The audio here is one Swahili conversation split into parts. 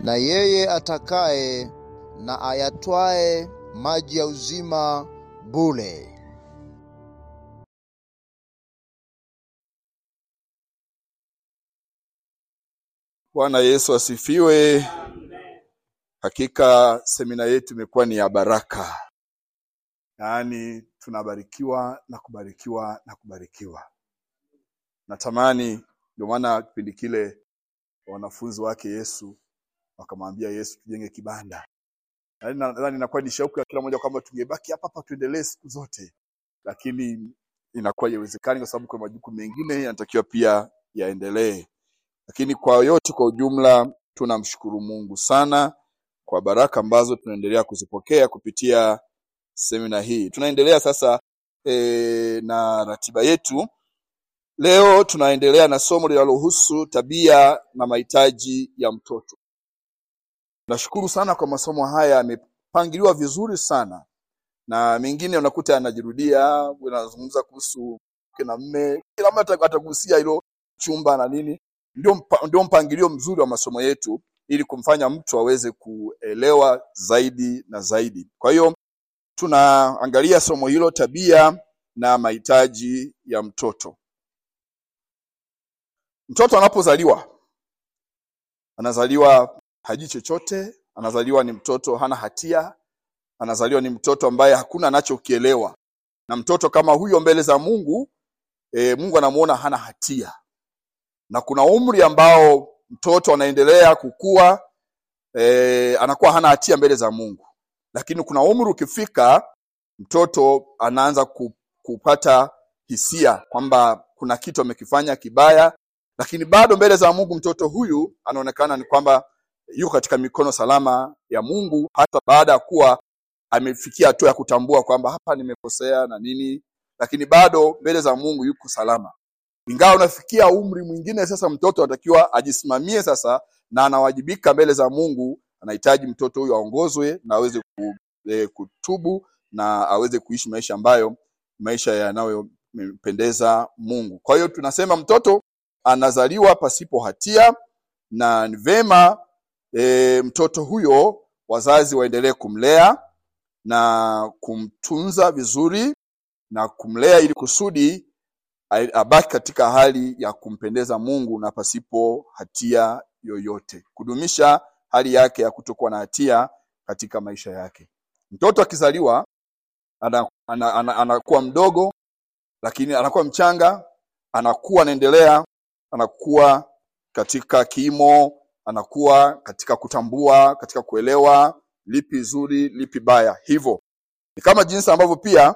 na yeye atakaye na ayatwae maji ya uzima bure. Bwana Yesu asifiwe. Hakika semina yetu imekuwa ni ya baraka, yaani tunabarikiwa na kubarikiwa na kubarikiwa. Natamani, ndio maana kipindi kile wanafunzi wake Yesu wakamwambia Yesu, tujenge kibanda. Yaani nadhani inakuwa ni shauku ya kila mmoja kwamba tungebaki hapa hapa tuendelee siku zote, lakini inakuwa haiwezekani kwa sababu kuna majukumu mengine yanatakiwa pia yaendelee. Lakini kwa yote kwa ujumla, tunamshukuru Mungu sana kwa baraka ambazo tunaendelea kuzipokea kupitia semina hii. Tunaendelea sasa e, na ratiba yetu. Leo tunaendelea na somo linalohusu tabia na mahitaji ya mtoto. Nashukuru sana kwa masomo haya, yamepangiliwa vizuri sana, na mengine unakuta yanajirudia, unazungumza kuhusu mke na mme, kila mtu atagusia hilo chumba na nini. Ndio, mpa, ndio mpangilio mzuri wa masomo yetu ili kumfanya mtu aweze kuelewa zaidi na zaidi. Kwa hiyo tunaangalia somo hilo, tabia na mahitaji ya mtoto. Mtoto anapozaliwa anazaliwa hajui chochote, anazaliwa ni mtoto hana hatia, anazaliwa ni mtoto ambaye hakuna anachokielewa, na mtoto kama huyo mbele za Mungu e, Mungu anamuona hana hatia, na kuna umri ambao mtoto anaendelea kukua e, anakuwa hana hatia mbele za Mungu, lakini kuna umri ukifika, mtoto anaanza ku, kupata hisia kwamba kuna kitu amekifanya kibaya, lakini bado mbele za Mungu mtoto huyu anaonekana ni kwamba yuko katika mikono salama ya Mungu, hata baada ya kuwa amefikia hatua ya kutambua kwamba hapa nimekosea na nini, lakini bado mbele za Mungu yuko salama. Ingawa unafikia umri mwingine, sasa mtoto anatakiwa ajisimamie sasa, na anawajibika mbele za Mungu. Anahitaji mtoto huyu aongozwe na aweze ku, e, kutubu na aweze kuishi maisha ambayo maisha yanayompendeza Mungu. Kwa hiyo tunasema mtoto anazaliwa pasipo hatia na ni vema e, mtoto huyo wazazi waendelee kumlea na kumtunza vizuri na kumlea ili kusudi abaki katika hali ya kumpendeza Mungu na pasipo hatia yoyote, kudumisha hali yake ya kutokuwa na hatia katika maisha yake. Mtoto akizaliwa anakuwa ana, ana, ana, ana mdogo, lakini anakuwa mchanga, anakuwa anaendelea, anakuwa katika kimo, anakuwa katika kutambua, katika kuelewa lipi zuri, lipi baya. Hivyo ni kama jinsi ambavyo pia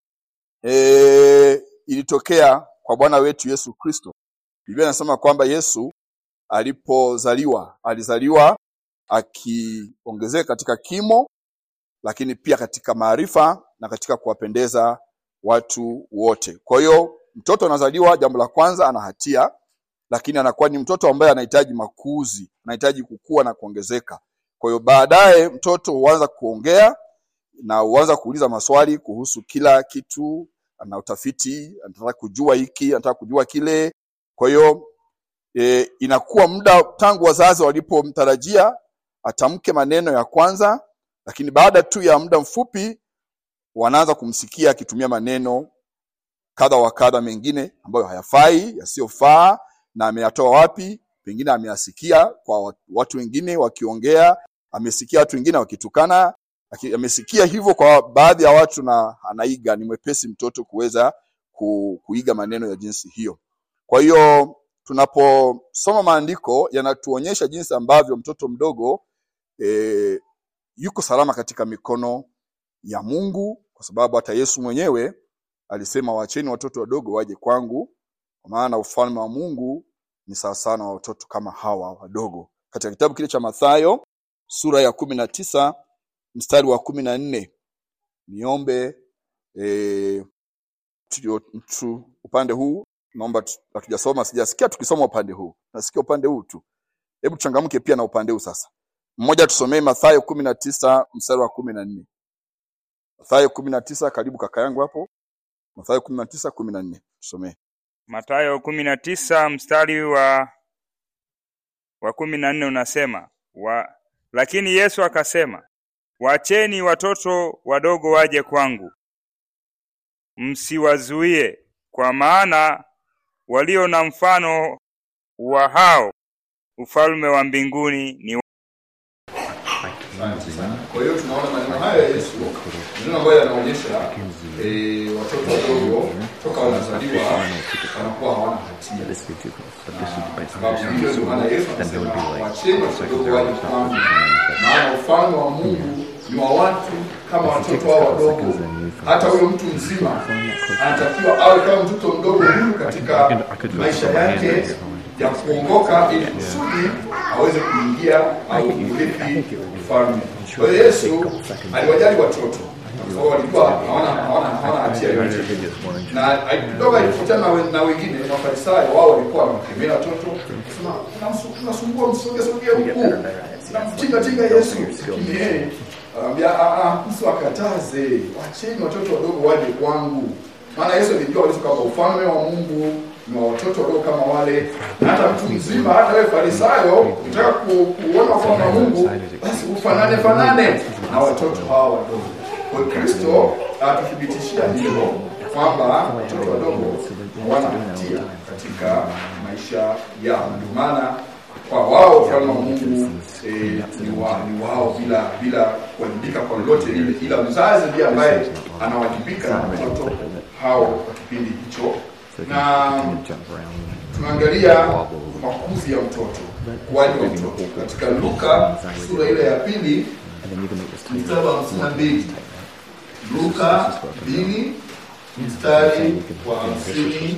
e, ilitokea kwa Bwana wetu Yesu Kristo. Biblia inasema kwamba Yesu alipozaliwa alizaliwa akiongezeka katika kimo, lakini pia katika maarifa na katika kuwapendeza watu wote. Kwa hiyo mtoto anazaliwa, jambo la kwanza, ana hatia, lakini anakuwa ni mtoto ambaye anahitaji makuzi, anahitaji kukua na kuongezeka. Kwa hiyo baadaye mtoto huanza kuongea na huanza kuuliza maswali kuhusu kila kitu, ana utafiti, anataka kujua hiki, anataka kujua kile. Kwa hiyo e, inakuwa muda tangu wazazi walipomtarajia atamke maneno ya kwanza, lakini baada tu ya muda mfupi wanaanza kumsikia akitumia maneno kadha wa kadha mengine ambayo hayafai, yasiyofaa, na ameyatoa wapi? Pengine ameyasikia kwa watu wengine wakiongea, amesikia watu wengine wakitukana, amesikia hivyo kwa baadhi ya watu na anaiga. Ni mwepesi mtoto kuweza ku, kuiga maneno ya jinsi hiyo. Kwa hiyo tunaposoma maandiko yanatuonyesha jinsi ambavyo mtoto mdogo e, yuko salama katika mikono ya Mungu, kwa sababu hata Yesu mwenyewe alisema, waacheni watoto wadogo waje kwangu, kwa maana ufalme wa Mungu ni sawasawa na watoto kama hawa wadogo. Katika kitabu kile cha Mathayo sura ya kumi na tisa mstari wa kumi na nne niombe e, tu, upande huu naomba hatujasoma, sijasikia tukisoma upande huu, nasikia upande huu tu. Hebu tuchangamke pia na upande huu sasa. Mmoja tusomee Mathayo kumi na tisa mstari wa kumi na nne Mathayo kumi na tisa karibu kaka yangu hapo. Mathayo kumi na tisa kumi na nne tusomee. Mathayo kumi na tisa mstari wa wa kumi na nne unasema wa lakini Yesu akasema, wacheni watoto wadogo waje kwangu, msiwazuie, kwa maana walio na mfano wa hao ufalme wa mbinguni ni wa- Asante sana. Kwa hiyo tunaona maneno haya ya Yesu maneno ambayo yanaonyesha eh, watoto wadogo toka wanazaliwa wanakuwa hawana hatia. This would do but this would by Sababu hiyo understanding ndio maana Yesu then there would anasema be like wacheni watoto wadogo waje kwangu, maana ufalme wa Mungu ni wa watu kama watoto hao wadogo. Hata huyo mtu mzima anatakiwa awe kama mtoto mdogo huyu katika maisha yake ya kuongoka, ili kusudi aweze kuingia au kurithi ufalme. Kwa hiyo Yesu aliwajali watoto kwa sababu walikuwa hawana hawana hawana hatia yoyote na kidogo alipokutana na we- na wengine mafarisayo wao walikuwa wanamkemea watoto sema "Unamsu- unasumbua msoge soge huku namtinga tinga Yesu lakini yeye anambia "Ah, ah, msiwakataze wacheni watoto wadogo waje kwangu maana Yesu alijua kabisa kwamba ufalme wa Mungu ni wa watoto wadogo kama wale na hata mtu mzima hata wewe farisayo ukitaka ku, kuona ufalme wa Mungu basi ufanane fanane na watoto hawa wadogo kwa hiyo Kristo atuthibitishia hilo kwamba watoto wadogo hawana hatia katika maisha yao. Ndio maana kwa wao ufalme wa Mungu eh, ni, wa, ni wao bila bila kuwajibika kwa lolote lile, ila mzazi ndiye ambaye anawajibika na watoto hao kwa kipindi hicho, na tunaangalia makuzi ya mtoto, ukuaji wa mtoto katika Luka sura ile ya pili and then you can make this tiny mstari wa hamsini na mbili Luka mbili mstari wa hamsini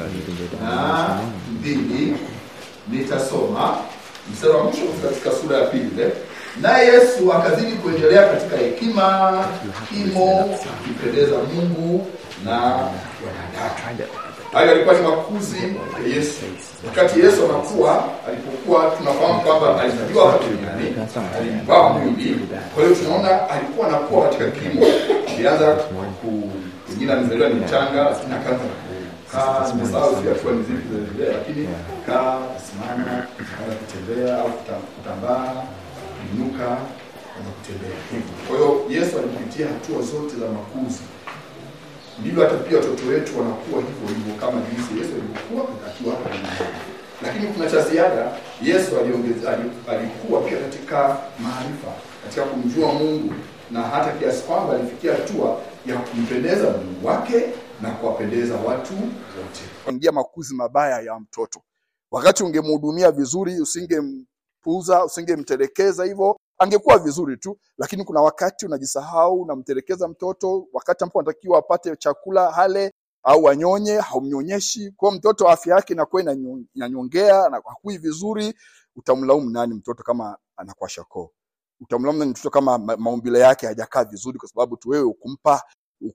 na mbili nitasoma mstari wa mwisho katika sura ya pili ile. naye Yesu akazidi kuendelea katika hekima, kimo, kumpendeza Mungu na wanadamu. Hayo yalikuwa ni makuzi ya Yesu. Wakati Yesu anakuwa, alipokuwa tunafahamu kwamba alizaliwa hapa duniani, alivaa mwili. Kwa hiyo tunaona alikuwa anakuwa katika kimo. Alianza ku pengine amezaliwa ni mchanga, lakini akaanza kukaa, nimesahau zile hatua ni zipi zinaendelea, lakini kaa, kusimama, akaanza kutembea au kuta- kutambaa, kuinuka, akaanza kutembea. Kwa hiyo Yesu alipitia hatua zote za makuzi ndivyo hata pia watoto wetu wanakuwa hivyo hivyo kama jinsi Yesu alivyokuwa akiwa hapa duniani. Lakini kuna cha ziada, Yesu aliongeza ali- alikuwa pia katika maarifa, katika kumjua Mungu na hata kiasi kwamba alifikia hatua ya kumpendeza Mungu wake na kuwapendeza watu wote. Ingia makuzi mabaya ya mtoto. Wakati ungemhudumia vizuri, usingempuuza, usingemtelekeza hivyo, angekuwa vizuri tu, lakini kuna wakati unajisahau, unamtelekeza mtoto wakati ambapo anatakiwa apate chakula hale au anyonye, haumnyonyeshi. Kwa hiyo mtoto afya yake inakuwa inanyo- inanyongea na hakui vizuri. Utamlaumu nani mtoto kama anakuwa shakoo? Utamlaumu nani mtoto kama ma- maumbile yake hajakaa vizuri, kwa sababu tu wewe ukumpa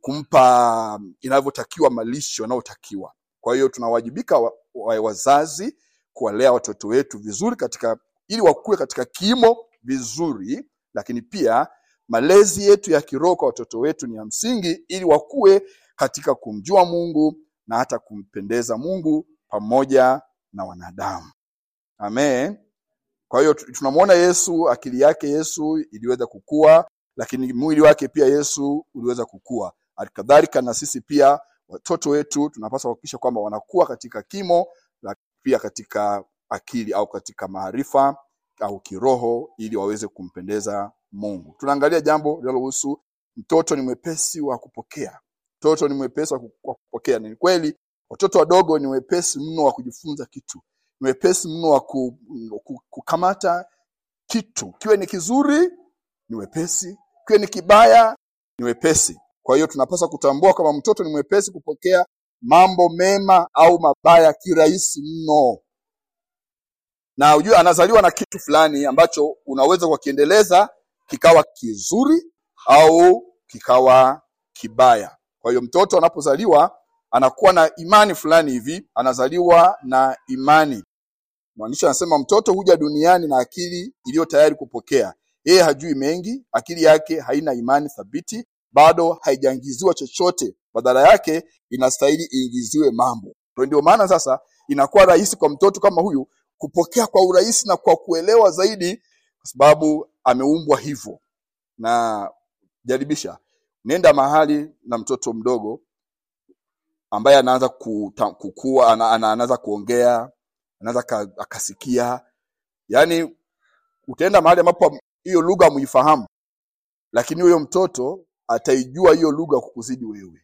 ukumpa inavyotakiwa malisho yanayotakiwa. Kwa hiyo tunawajibika wa, wa, wazazi kuwalea watoto wetu vizuri katika ili wakue katika kimo vizuri, lakini pia malezi yetu ya kiroho kwa watoto wetu ni ya msingi ili wakue katika kumjua Mungu na hata kumpendeza Mungu pamoja na wanadamu. Amen. Kwa hiyo tu- tunamwona Yesu, akili yake Yesu iliweza kukua, lakini mwili wake pia Yesu uliweza kukua. Halikadhalika na sisi pia watoto wetu tunapaswa kuhakikisha kwamba wanakuwa katika kimo, na pia katika akili au katika maarifa au kiroho, ili waweze kumpendeza Mungu. Tunaangalia jambo linalohusu mtoto ni mwepesi wa kupokea. Mtoto ni mwepesi wa ku- wa kupokea. Ni kweli watoto wadogo ni wepesi mno wa kujifunza kitu, ni wepesi mno wa ku, ku, kukamata kitu, kiwe ni kizuri ni wepesi, kiwe ni kibaya ni wepesi. Kwa hiyo tunapaswa kutambua kwamba mtoto ni mwepesi kupokea mambo mema au mabaya kirahisi mno, na ujue anazaliwa na kitu fulani ambacho unaweza kukiendeleza kikawa kizuri au kikawa kibaya. Kwa hiyo mtoto anapozaliwa anakuwa na imani fulani hivi, anazaliwa na imani. Mwandishi anasema mtoto huja duniani na akili iliyo tayari kupokea. Yeye hajui mengi, akili yake haina imani thabiti, bado haijaingiziwa chochote, badala yake inastahili iingiziwe mambo. Kwa ndio maana sasa inakuwa rahisi kwa mtoto kama huyu kupokea kwa urahisi na kwa kuelewa zaidi kwa sababu ameumbwa hivyo na jaribisha nenda mahali na mtoto mdogo ambaye anaanza kuta- kukua ana, ana, anaanza kuongea anaweza aka- akasikia yaani utaenda mahali ambapo hiyo lugha muifahamu lakini huyo mtoto ataijua hiyo lugha kukuzidi wewe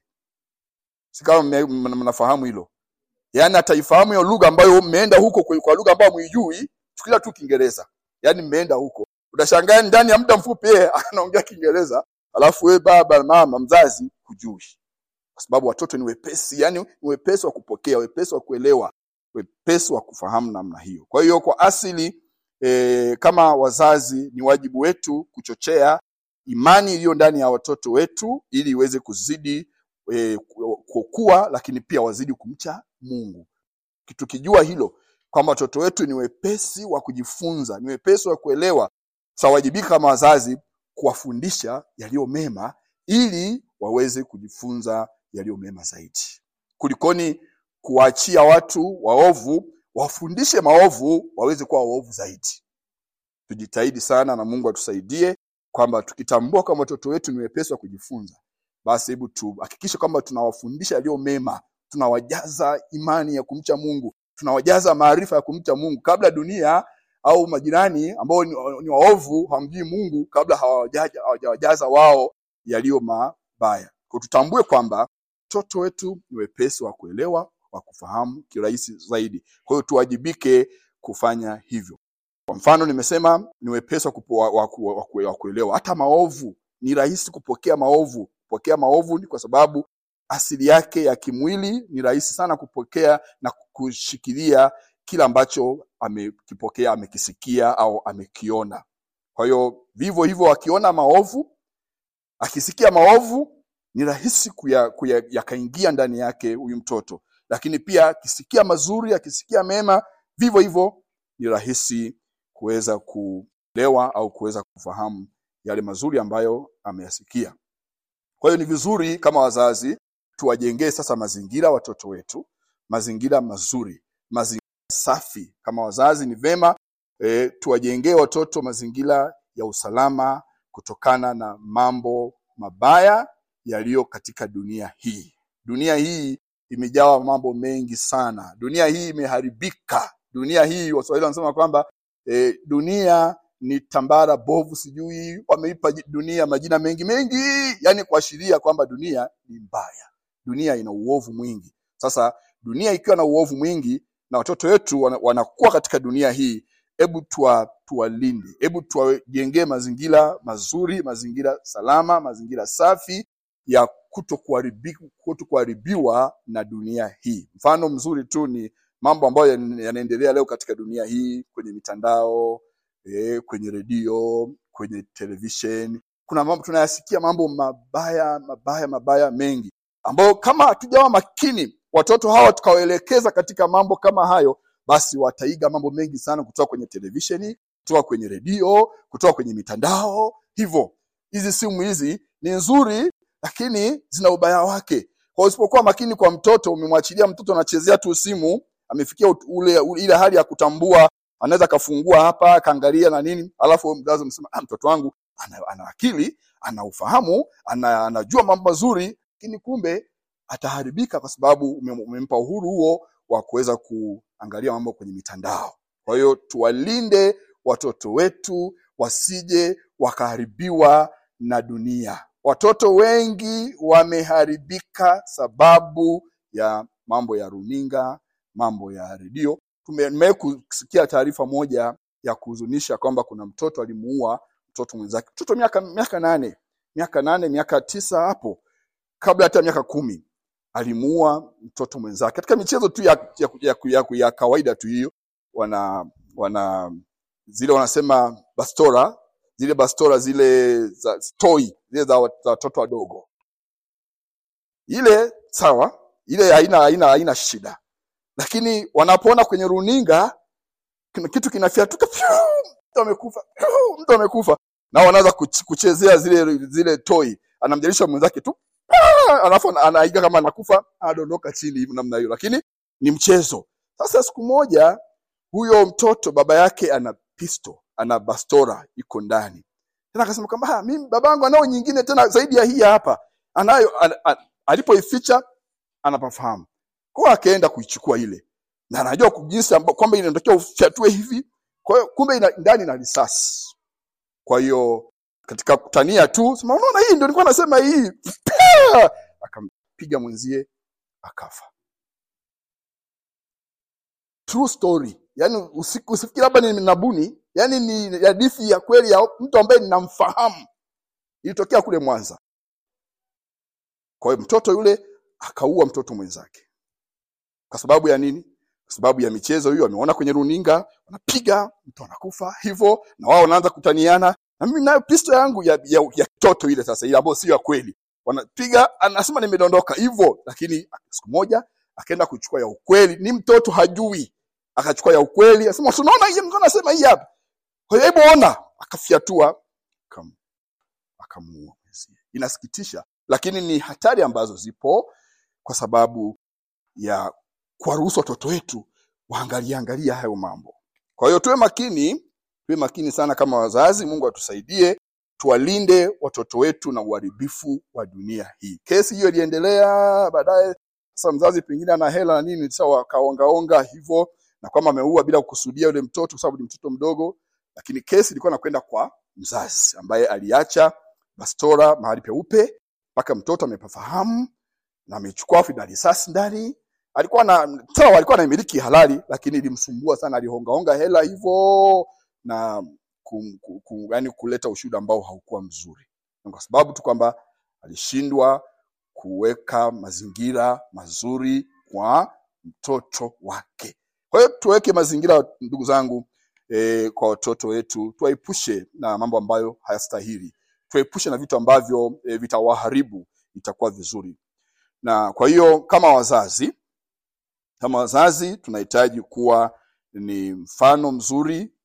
si kama mme- mna- mnafahamu hilo yaani ataifahamu hiyo lugha ambayo mmeenda huko kwa, kwa lugha ambayo muijui chukulia tu kiingereza yaani mmeenda huko utashangaa ndani ya muda mfupi yeye anaongea kiingereza alafu wewe baba mama mzazi hujui kwa sababu watoto ni wepesi yani ni wepesi wa kupokea wepesi wa kuelewa wepesi wa kufahamu namna hiyo kwa hiyo kwa asili e, kama wazazi ni wajibu wetu kuchochea imani iliyo ndani ya watoto wetu ili iweze kuzidi e, kukua lakini pia wazidi kumcha mungu tukijua hilo kwamba watoto wetu ni wepesi wa kujifunza ni wepesi wa kuelewa tutawajibika kama wazazi kuwafundisha yaliyo mema ili waweze kujifunza yaliyo mema zaidi kulikoni kuwaachia watu waovu wafundishe maovu waweze kuwa waovu zaidi tujitahidi sana na mungu atusaidie kwamba tukitambua kwamba watoto wetu ni wepesi wa kujifunza basi hebu tuhakikishe kwamba tunawafundisha yaliyo mema tunawajaza imani ya kumcha mungu tunawajaza maarifa ya kumcha mungu kabla dunia au majirani ambao ni, ni waovu hamjui mungu kabla hawajaja- hawajawajaza wao yaliyo mabaya kwa tutambue kwamba watoto wetu ni wepesi wa kuelewa wa kufahamu kirahisi zaidi kwa hiyo tuwajibike kufanya hivyo kwa mfano nimesema ni wepesi wa, kupo- wa, wa, ku- wa, ku- wa kuelewa hata maovu ni rahisi kupokea maovu kupokea maovu ni kwa sababu asili yake ya kimwili ni rahisi sana kupokea na kushikilia kile ambacho amekipokea amekisikia au amekiona kwa hiyo vivyo hivyo akiona maovu akisikia maovu ni rahisi kuya- kuya- yakaingia ndani yake huyu mtoto lakini pia akisikia mazuri akisikia mema vivyo hivyo ni rahisi kuweza kuelewa au kuweza kufahamu yale mazuri ambayo ameyasikia kwa hiyo ni vizuri kama wazazi tuwajengee sasa mazingira watoto wetu mazingira mazuri mazingira safi kama wazazi ni vema e, tuwajengee watoto mazingira ya usalama kutokana na mambo mabaya yaliyo katika dunia hii dunia hii imejawa mambo mengi sana dunia hii imeharibika dunia hii waswahili wanasema kwamba e, dunia ni tambara bovu sijui wameipa ji- dunia majina mengi mengi yani kuashiria kwamba dunia ni mbaya dunia ina uovu mwingi sasa dunia ikiwa na uovu mwingi na watoto wetu wana- wanakuwa katika dunia hii hebu tuwa, tuwalinde hebu tuwajengee mazingira mazuri mazingira salama mazingira safi ya kutokuharibi- kutokuharibiwa na dunia hii mfano mzuri tu ni mambo ambayo yan- yanaendelea leo katika dunia hii kwenye mitandao eh, kwenye redio kwenye television kuna mambo tunayasikia mambo mabaya mabaya mabaya mengi ambayo kama hatujawa makini watoto hawa tukawaelekeza katika mambo kama hayo basi wataiga mambo mengi sana kutoka kwenye televisheni kutoka kwenye redio kutoka kwenye mitandao hivyo hizi simu hizi ni nzuri lakini zina ubaya wake kwa usipokuwa makini kwa mtoto umemwachilia mtoto anachezea tu simu amefikia ut- ule, ule ile hali ya kutambua anaweza akafungua hapa akaangalia na nini alafu wewe mzazi msema ah, mtoto wangu ana, ana akili ana ufahamu ana, anajua mambo mazuri lakini kumbe ataharibika kwa sababu ume- umempa uhuru huo wa kuweza kuangalia mambo kwenye mitandao kwa hiyo tuwalinde watoto wetu wasije wakaharibiwa na dunia watoto wengi wameharibika sababu ya mambo ya runinga mambo ya redio Tume- nimewahi kusikia taarifa moja ya kuhuzunisha kwamba kuna mtoto alimuua mtoto mwenzake mtoto miaka miaka nane miaka nane miaka tisa hapo kabla hata miaka kumi alimuua mtoto mwenzake katika michezo tu ya, ya, ya, ya, ya kawaida tu hiyo wana wana zile wanasema bastora zile bastora zile za toy zile za wat- za watoto wadogo ile sawa ile haina haina haina shida lakini wanapoona kwenye runinga kuna kitu kinafyatuka pyu, mtu amekufa pyu, mtu amekufa na wanaanza kuch- kuchezea zile zile toy anamjalisha mwenzake tu "Ah!" alafu ana- anaiga kama anakufa anadondoka chini hivi namna hiyo lakini ni mchezo sasa siku moja huyo mtoto baba yake ana pisto ana bastora iko ndani tena akasema kwamba "Ah, mimi babangu anao nyingine tena zaidi ya hii hapa anayo an, an, alipoificha anapafahamu kwa hiyo akaenda kuichukua ile na anajua ku- jinsi amba- kwamba inatakiwa ufyatue hivi kwa hiyo kumbe ina, ndani na risasi kwa hiyo katika kutania tu sema unaona hii ndio nilikuwa nasema hii Pia! akampiga mwenzie akafa true story yani usiku usifikiri labda ni nabuni yani ni hadithi ya kweli ya mtu ambaye ninamfahamu ilitokea kule mwanza kwa hiyo mtoto yule akaua mtoto mwenzake kwa sababu ya nini kwa sababu ya michezo hiyo ameona kwenye runinga wanapiga mtu anakufa hivyo na wao wanaanza kutaniana na mimi nayo pisto yangu ya ya, ya toto ile sasa ile ambayo sio ya kweli wanapiga anasema nimedondoka hivyo lakini siku moja akaenda kuchukua ya ukweli ni mtoto hajui akachukua ya ukweli asema tunaona hii mtu anasema hii hapa kwa hiyo hebu ona akafyatua akam- akamuua mwenzie inasikitisha lakini ni hatari ambazo zipo kwa sababu ya kuwaruhusu watoto wetu waangalie angalia hayo mambo kwa hiyo tuwe makini tuwe makini sana kama wazazi mungu atusaidie tuwalinde watoto wetu na uharibifu wa dunia hii kesi hiyo iliendelea baadaye sasa mzazi pengine ana hela na nini sasa wakaongaonga hivyo na kwamba ameua bila kukusudia yule mtoto kwa sababu ni mtoto mdogo lakini kesi ilikuwa nakwenda kwa mzazi ambaye aliacha bastora mahali peupe mpaka mtoto amepafahamu na amechukua na risasi ndani alikuwa na sawa alikuwa anamiliki halali lakini ilimsumbua sana alihongaonga hela hivyo na kum, kum, kum, yani kuleta ushuhuda ambao haukuwa mzuri Na kwa sababu tu kwamba alishindwa kuweka mazingira mazuri kwa mtoto wake kwa hiyo tuweke mazingira ndugu zangu e, kwa watoto wetu tuwaepushe na mambo ambayo hayastahili tuepushe na vitu ambavyo e, vitawaharibu itakuwa vizuri na kwa hiyo kama wazazi kama wazazi tunahitaji kuwa ni mfano mzuri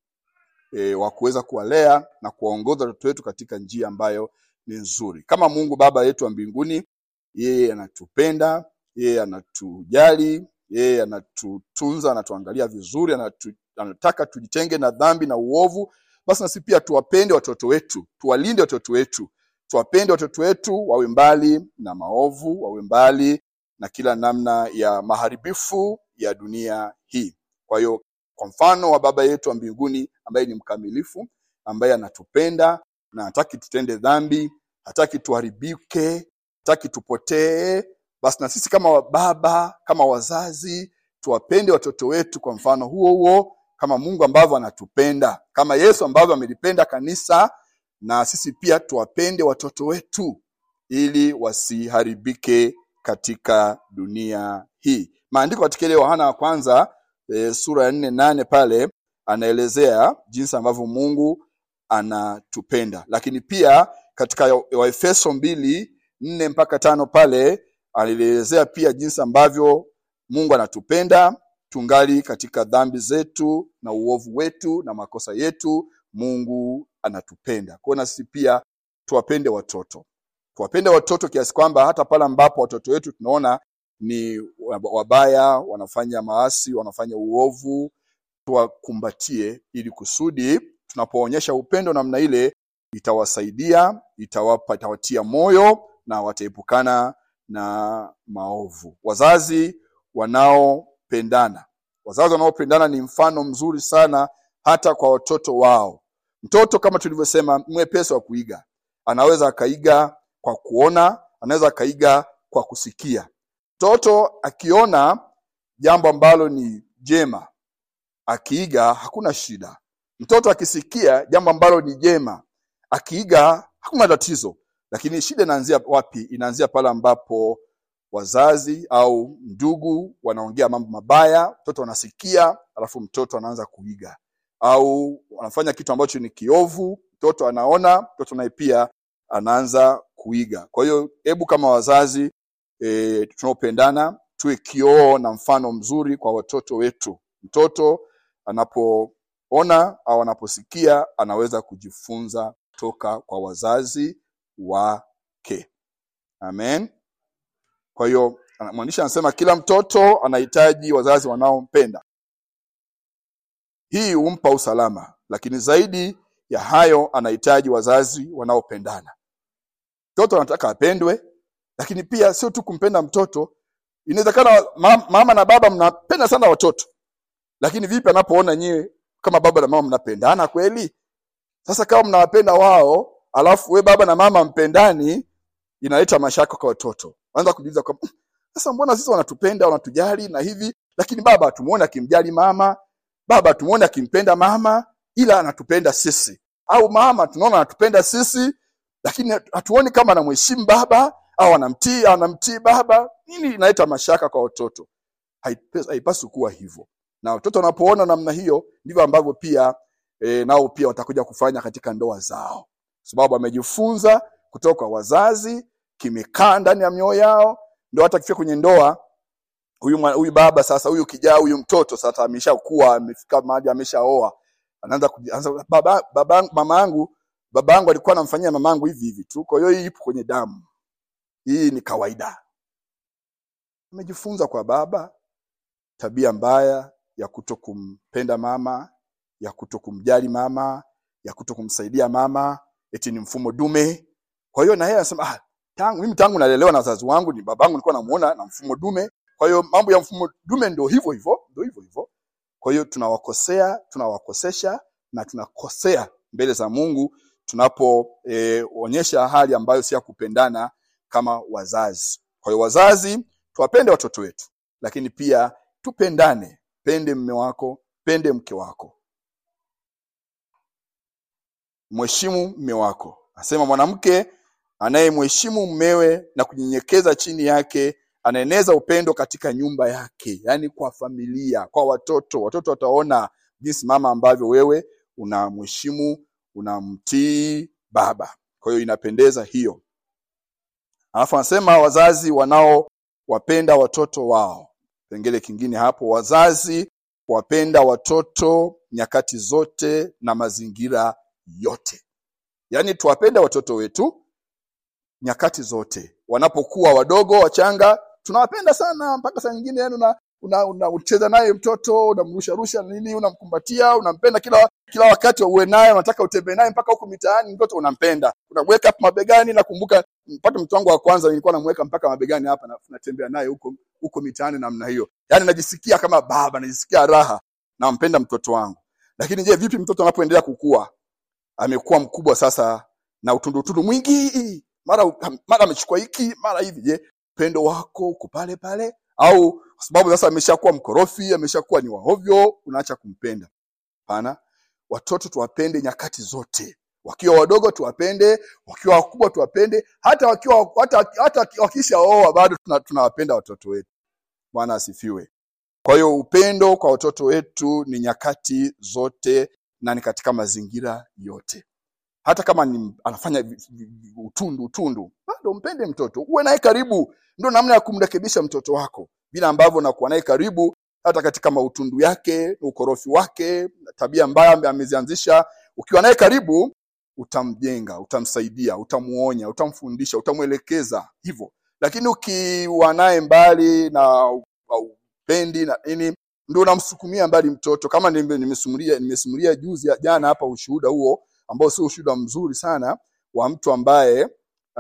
e, wa kuweza kuwalea na kuwaongoza watoto wetu katika njia ambayo ni nzuri kama mungu baba yetu wa mbinguni yeye anatupenda yeye anatujali yeye anatutunza anatuangalia vizuri anatu, anataka tujitenge na dhambi na uovu basi nasi pia tuwapende watoto wetu tuwalinde watoto wetu tuwapende watoto wetu wawe mbali na maovu wawe mbali na kila namna ya maharibifu ya dunia hii kwa hiyo kwa mfano wa baba yetu wa mbinguni ambaye ni mkamilifu ambaye anatupenda na hataki tutende dhambi hataki tuharibike hataki tupotee basi na sisi kama baba kama wazazi tuwapende watoto wetu kwa mfano huo huo kama mungu ambavyo anatupenda kama yesu ambavyo amelipenda kanisa na sisi pia tuwapende watoto wetu ili wasiharibike katika dunia hii maandiko katika ile yohana wa kwanza e, sura ya nne nane pale anaelezea jinsi ambavyo mungu anatupenda lakini pia katika waefeso mbili nne mpaka tano pale alielezea pia jinsi ambavyo mungu anatupenda tungali katika dhambi zetu na uovu wetu na makosa yetu mungu anatupenda kwao na sisi pia tuwapende watoto tuwapende watoto kiasi kwamba hata pale ambapo watoto wetu tunaona ni wabaya wanafanya maasi wanafanya uovu tuwakumbatie ili kusudi tunapoonyesha upendo namna ile itawasaidia itawapa itawatia moyo na wataepukana na maovu wazazi wanaopendana wazazi wanaopendana ni mfano mzuri sana hata kwa watoto wao mtoto kama tulivyosema mwepesi wa kuiga anaweza akaiga kwa kuona anaweza akaiga kwa kusikia mtoto akiona jambo ambalo ni jema akiiga hakuna shida mtoto akisikia jambo ambalo ni jema akiiga hakuna tatizo lakini shida inaanzia wapi inaanzia pale ambapo wazazi au ndugu wanaongea mambo mabaya mtoto anasikia alafu mtoto anaanza kuiga au wanafanya kitu ambacho ni kiovu mtoto anaona mtoto naye pia anaanza kuiga kwa hiyo hebu kama wazazi e, tunaopendana tuwe kioo na mfano mzuri kwa watoto wetu mtoto anapoona au anaposikia anaweza kujifunza toka kwa wazazi wake amen kwa hiyo mwandishi anasema kila mtoto anahitaji wazazi wanaompenda hii humpa usalama lakini zaidi ya hayo anahitaji wazazi wanaopendana. Mtoto anataka apendwe, lakini pia sio tu kumpenda mtoto. Inawezekana ma- mama na baba mnapenda sana watoto, lakini vipi anapoona nyewe kama baba na mama mnapendana kweli? Sasa kama mnawapenda wao, alafu we baba na mama mpendani, inaleta mashaka kwa watoto. Anza kujiuliza kwa "Mm, sasa, mbona sisi wanatupenda wanatujali na hivi, lakini baba hatumuone akimjali mama, baba hatumuone akimpenda mama, ila anatupenda sisi, au mama tunaona anatupenda sisi, lakini hatuoni kama anamheshimu baba au anamtii anamtii baba. Nini inaleta mashaka kwa watoto? Haipe- Haipaswi kuwa hivyo, na watoto wanapoona namna hiyo, ndivyo ambavyo pia e, nao pia watakuja kufanya katika ndoa zao, sababu wamejifunza kutoka kwa wazazi, kimekaa ndani ya mioyo yao, ndio hata kifika kwenye ndoa huyu mwa- huyu baba sasa, huyu kijana, huyu mtoto sasa ameshakuwa, amefika mahali ameshaoa, anaanza kuji- anaanza, baba, baba, mama yangu baba yangu alikuwa anamfanyia mama yangu hivi hivi tu, kwa hiyo hii ipo kwenye damu, hii ni kawaida. Amejifunza kwa baba tabia mbaya ya kuto kumpenda mama, ya kuto kumjali mama, ya kuto kumsaidia mama, eti ni mfumo dume. Kwa hiyo na yeye anasema ah, tangu mimi tangu nalelewa na wazazi wangu, ni babangu nilikuwa namuona na mfumo dume. Kwa hiyo mambo ya mfumo dume ndio hivyo hivyo, ndio hivyo hivyo. Kwa hiyo tunawakosea, tunawakosesha na tunakosea mbele za Mungu tunapoonyesha hali ambayo si ya kupendana kama wazazi. Kwa hiyo wazazi, tuwapende watoto wetu, lakini pia tupendane. Pende mme wako, pende mke wako, mheshimu mme wako. Anasema mwanamke anayemheshimu mmewe na kunyenyekeza chini yake anaeneza upendo katika nyumba yake, yaani kwa familia, kwa watoto. Watoto wataona jinsi mama ambavyo wewe unamheshimu, unamtii baba. Kwa hiyo inapendeza hiyo. Alafu anasema wazazi wanaowapenda watoto wao. Kipengele kingine hapo, wazazi wapenda watoto nyakati zote na mazingira yote. Yaani tuwapende watoto wetu nyakati zote, wanapokuwa wadogo wachanga, tunawapenda sana mpaka saa nyingine yani una una, una ucheza naye mtoto unamrusha rusha nini, unamkumbatia, unampenda kila kila wakati uwe naye, unataka utembee naye mpaka huko mitaani, mtoto unampenda, unamweka hapo mabegani. Nakumbuka mpaka mtoto wangu wa kwanza nilikuwa namweka mpaka mabegani hapa, na natembea naye huko huko mitaani namna hiyo, yani najisikia kama baba, najisikia raha, nampenda mtoto wangu. Lakini je, vipi mtoto anapoendelea kukua, amekuwa mkubwa sasa na utundu utundu mwingi, mara mara amechukua hiki mara hivi, je, upendo wako uko pale pale au kwa sababu sasa ameshakuwa mkorofi, ameshakuwa ni wahovyo, unaacha kumpenda? Hapana, watoto tuwapende nyakati zote, wakiwa wadogo tuwapende, wakiwa wakubwa tuwapende, hata wakiwa hata, hata wakishaoa bado tuna- tunawapenda watoto wetu. Bwana asifiwe. Kwa hiyo upendo kwa watoto wetu ni nyakati zote na ni katika mazingira yote. Hata kama ni, anafanya vi- vi- vi- utundu utundu, bado mpende mtoto, uwe naye karibu. Ndio namna ya kumrekebisha mtoto wako, vile ambavyo unakuwa naye karibu, hata katika mautundu yake, ukorofi wake, tabia mbaya ambaye amezianzisha. Ukiwa naye karibu, utamjenga, utamsaidia, utamuonya, utamfundisha, utamwelekeza hivyo. Lakini ukiwa naye mbali na upendi na nini, ndio unamsukumia mbali mtoto. Kama nime- nimesimulia nimesimulia juzi jana hapa ushuhuda huo ambao sio ushuhuda mzuri sana wa mtu ambaye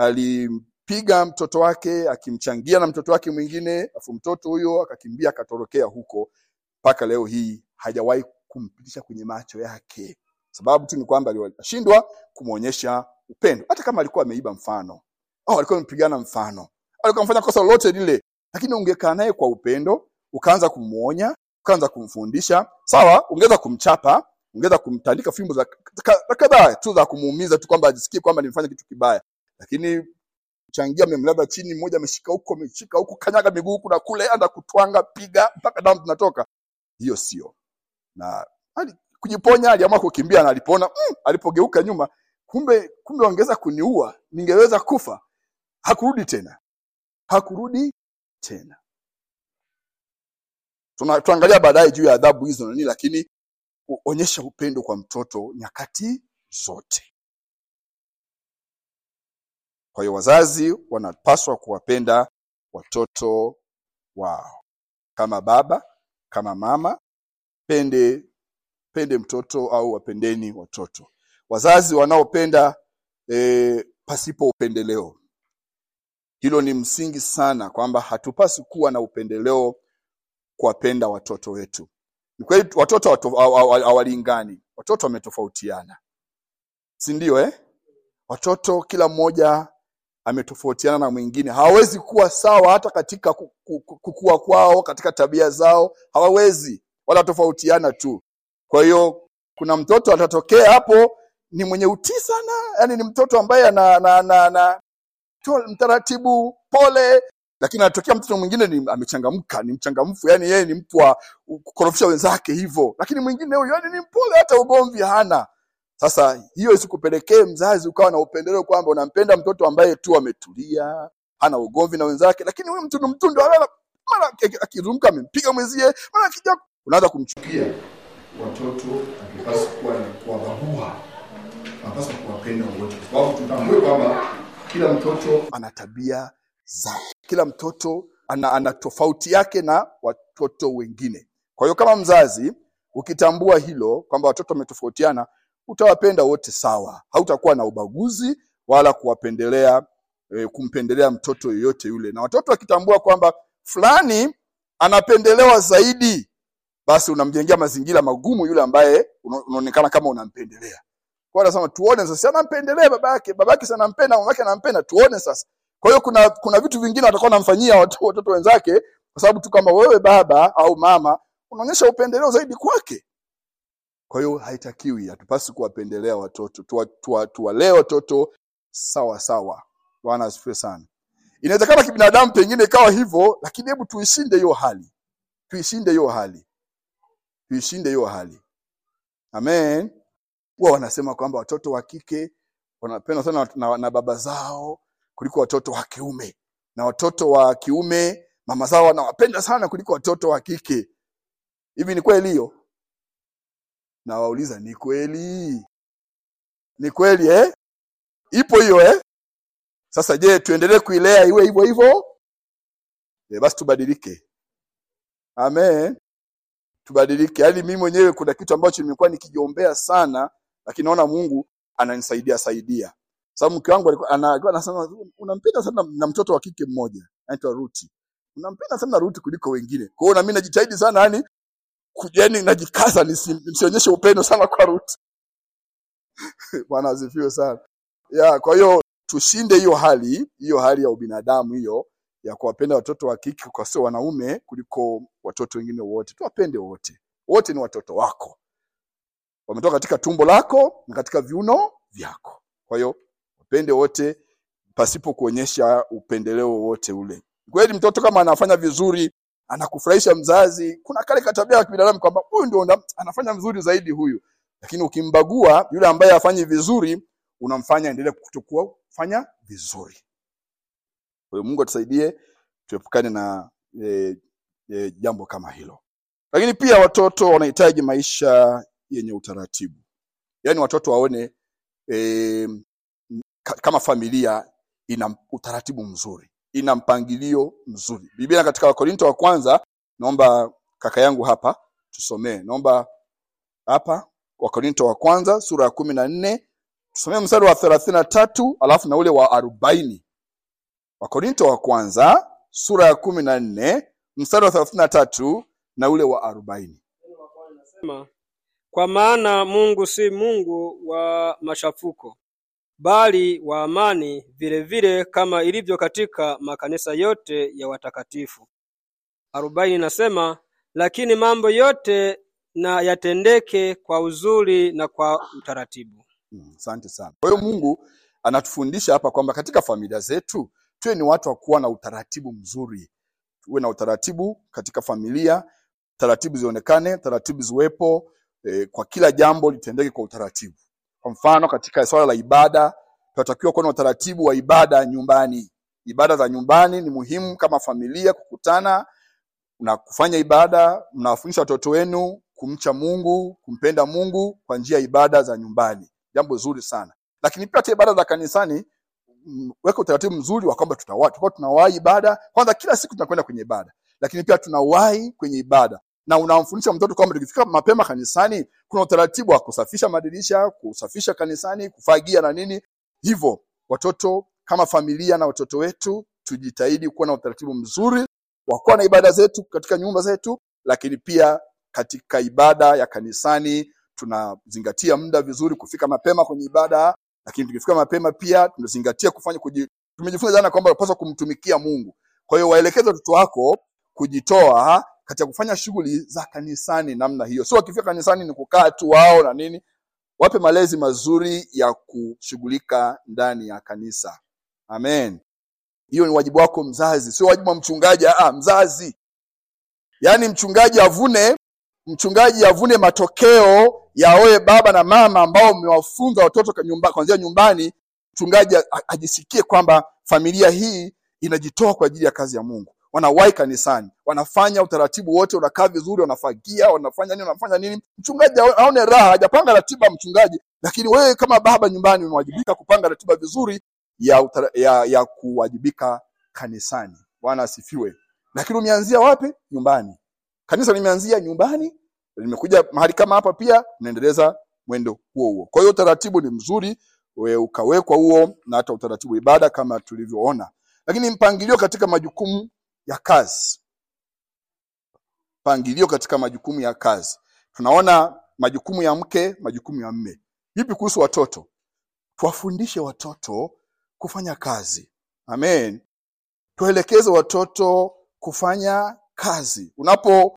alimpiga mtoto wake akimchangia na mtoto wake mwingine, afu mtoto huyo akakimbia akatorokea huko, mpaka leo hii hajawahi kumpitisha kwenye macho yake. Sababu tu ni kwamba alishindwa kumwonyesha upendo, hata kama alikuwa ameiba mfano au alikuwa amepigana mfano, alikuwa amefanya kosa lolote lile, lakini ungekaa naye kwa upendo, ukaanza kumwonya, ukaanza kumfundisha, sawa, ungeweza kumchapa, ungeweza kumtandika fimbo za ka- kadhaa tu za kumuumiza tu kwamba ajisikie kwamba nimefanya kitu kibaya, lakini changia amemlaza chini, mmoja ameshika huko, ameshika huko, kanyaga miguu huku na kule, anda kutwanga, piga mpaka damu zinatoka. Hiyo sio na ali, kujiponya, aliamua kukimbia na alipona. Mm, alipogeuka nyuma, kumbe kumbe wangeweza kuniua, ningeweza kufa. Hakurudi tena, hakurudi tena. Tuna, tuangalia baadaye juu ya adhabu hizo na nini, lakini u- onyesha upendo kwa mtoto nyakati zote. Kwa hiyo wazazi wanapaswa kuwapenda watoto wao kama baba, kama mama. Pende mpende mtoto au wapendeni watoto wazazi wanaopenda e, pasipo upendeleo hilo ni msingi sana kwamba hatupasi kuwa na upendeleo kuwapenda watoto wetu ni kweli watoto hawatu- hawa- hawa- hawalingani watoto wametofautiana si ndio eh? watoto kila mmoja ametofautiana na mwingine hawawezi kuwa sawa hata katika ku- ku- ku- kukua kwao katika tabia zao hawawezi wanatofautiana tu kwa hiyo kuna mtoto atatokea hapo ni mwenye utii sana yani ni mtoto ambaye ana, ana, ana, ana to- mtaratibu pole lakini anatokea mtoto mwingine ni amechangamka ni mchangamfu yani yeye ni mtu wa kukorofisha wenzake hivyo lakini mwingine huyo yani ni mpole hata ugomvi hana sasa hiyo isikupelekee mzazi ukawa na upendeleo kwamba unampenda mtoto ambaye tu ametulia hana ugomvi na wenzake lakini huyu mtundu mtundu mara mara aki- akizunguka amempiga mwenzie mara akija unaanza kumchukia watoto akipaswa kuwa ni kuwabagua anapaswa kuwapenda wote kwa sababu tutambue kwamba kila mtoto ana tabia zake kila mtoto ana, ana tofauti yake na watoto wengine kwa hiyo kama mzazi ukitambua hilo kwamba watoto wametofautiana utawapenda wote sawa hautakuwa na ubaguzi wala kuwapendelea e, kumpendelea mtoto yoyote yule na watoto wakitambua kwamba fulani anapendelewa zaidi basi unamjengea mazingira magumu yule ambaye una- unaonekana kama unampendelea kwa hiyo anasema tuone sasa si anampendelea babake babake si anampenda mamake anampenda tuone sasa kwa hiyo kuna kuna vitu vingine watakuwa wanamfanyia watu- watoto wenzake kwa sababu tu kama wewe baba au mama unaonyesha upendeleo zaidi kwake kwa hiyo haitakiwi hatupasi kuwapendelea watoto tuwalee tuwa, tuwalee watoto sawa sawa bwana asifiwe sana inawezekana kibinadamu pengine ikawa hivyo lakini hebu tuishinde hiyo hali tuishinde hiyo hali tuishinde hiyo hali amen huwa wanasema kwamba watoto wa kike wanapendwa sana na, na baba zao kuliko watoto wa kiume na watoto wa kiume mama zao wanawapenda sana kuliko watoto wa kike hivi ni kweli hiyo nawauliza ni kweli ni kweli eh? ipo hiyo eh? sasa je tuendelee kuilea iwe hivyo hivyo Eh, basi tubadilike amen tubadilike yaani mimi mwenyewe kuna kitu ambacho nimekuwa nikijiombea sana lakini naona mungu ananisaidia saidia sababu mke wangu alikuwa ana- alikuwa anasema unampenda sana na mtoto wa kike mmoja anaitwa ruti unampenda sana ruti kuliko wengine kwa hiyo na mimi najitahidi sana yani yani najikaza nisi- nisionyeshe upendo sana kwa ruti bwana asifiwe sana ya kwa hiyo tushinde hiyo hali hiyo hali ya ubinadamu hiyo ya kuwapenda watoto wa kike kwa sio wanaume kuliko watoto wengine wote tuwapende wote wote ni watoto wako wametoka katika tumbo lako na katika viuno vyako kwa hiyo wapende wote pasipo kuonyesha upendeleo wowote ule kweli mtoto kama anafanya vizuri anakufurahisha mzazi kuna kale katabia ya kibinadamu kwamba huyu ndio una- anafanya vizuri zaidi huyu lakini ukimbagua yule ambaye hafanyi vizuri unamfanya endelee kutokuwa kufanya vizuri kwa hiyo mungu atusaidie tuepukane na e, e, jambo kama hilo lakini pia watoto wanahitaji maisha yenye utaratibu yaani watoto waone e, kama familia ina utaratibu mzuri ina mpangilio mzuri biblia katika wakorinto wa kwanza naomba kaka yangu hapa tusomee naomba hapa wakorinto wa kwanza sura ya kumi na nne tusomee mstari wa thelathini na tatu alafu na ule wa arobaini wakorinto wa kwanza sura ya kumi na nne mstari wa thelathini na tatu na ule wa arobaini Sema, kwa maana Mungu si Mungu wa machafuko, bali wa amani, vile vile kama ilivyo katika makanisa yote ya watakatifu. arobaini nasema, lakini mambo yote na yatendeke kwa uzuri na kwa utaratibu. Mm, asante sana kwa hiyo mungu anatufundisha hapa kwamba katika familia zetu tuwe ni watu wa kuwa na utaratibu mzuri tuwe na utaratibu katika familia taratibu zionekane taratibu ziwepo e, kwa kila jambo litendeke kwa utaratibu kwa mfano katika swala la ibada tunatakiwa kuwa na utaratibu wa ibada nyumbani ibada za nyumbani ni muhimu kama familia kukutana na kufanya ibada mnawafundisha watoto wenu kumcha mungu kumpenda mungu kwa njia ya ibada za nyumbani jambo zuri sana lakini pia hata ibada za kanisani mm, weka utaratibu mzuri wa kwamba tutawa- tutakuwa tunawahi ibada kwanza kila siku tunakwenda kwenye ibada lakini pia tunawahi kwenye ibada na unamfundisha mtoto kwamba tukifika mapema kanisani kuna utaratibu wa kusafisha madirisha kusafisha kanisani kufagia na nini hivyo watoto kama familia na watoto wetu tujitahidi kuwa na utaratibu mzuri wa kuwa na ibada zetu katika nyumba zetu lakini pia katika ibada ya kanisani tunazingatia muda vizuri kufika mapema kwenye ibada lakini tukifika mapema pia tunazingatia kufanya kuji, tumejifunza jana kwamba unapaswa kumtumikia mungu kwa hiyo waelekeze watoto wako kujitoa katika kufanya shughuli za kanisani namna hiyo sio wakifika kanisani ni kukaa tu wao na nini wape malezi mazuri ya kushughulika ndani ya kanisa amen hiyo ni wajibu wako mzazi sio wajibu wa mchungaji ah, mzazi yaani mchungaji avune mchungaji avune matokeo ya wewe baba na mama ambao mmewafunza watoto ka- nyumba, kuanzia nyumbani mchungaji a- a- ajisikie kwamba familia hii inajitoa kwa ajili ya kazi ya mungu wanawahi kanisani wanafanya utaratibu wote unakaa vizuri wanafagia wanafanya nini wanafanya nini mchungaji aone- aone raha hajapanga ratiba ya mchungaji lakini wewe kama baba nyumbani umewajibika kupanga ratiba vizuri ya, utara, ya, ya kuwajibika kanisani bwana asifiwe lakini umeanzia wapi nyumbani kanisa limeanzia nyumbani limekuja mahali kama hapa pia unaendeleza mwendo huo huo kwa hiyo utaratibu ni mzuri we ukawekwa huo na hata utaratibu wa ibada kama tulivyoona lakini mpangilio katika majukumu ya kazi mpangilio katika majukumu ya kazi tunaona majukumu ya mke majukumu ya mme vipi kuhusu watoto tuwafundishe watoto kufanya kazi amen tuelekeze watoto kufanya kazi unapo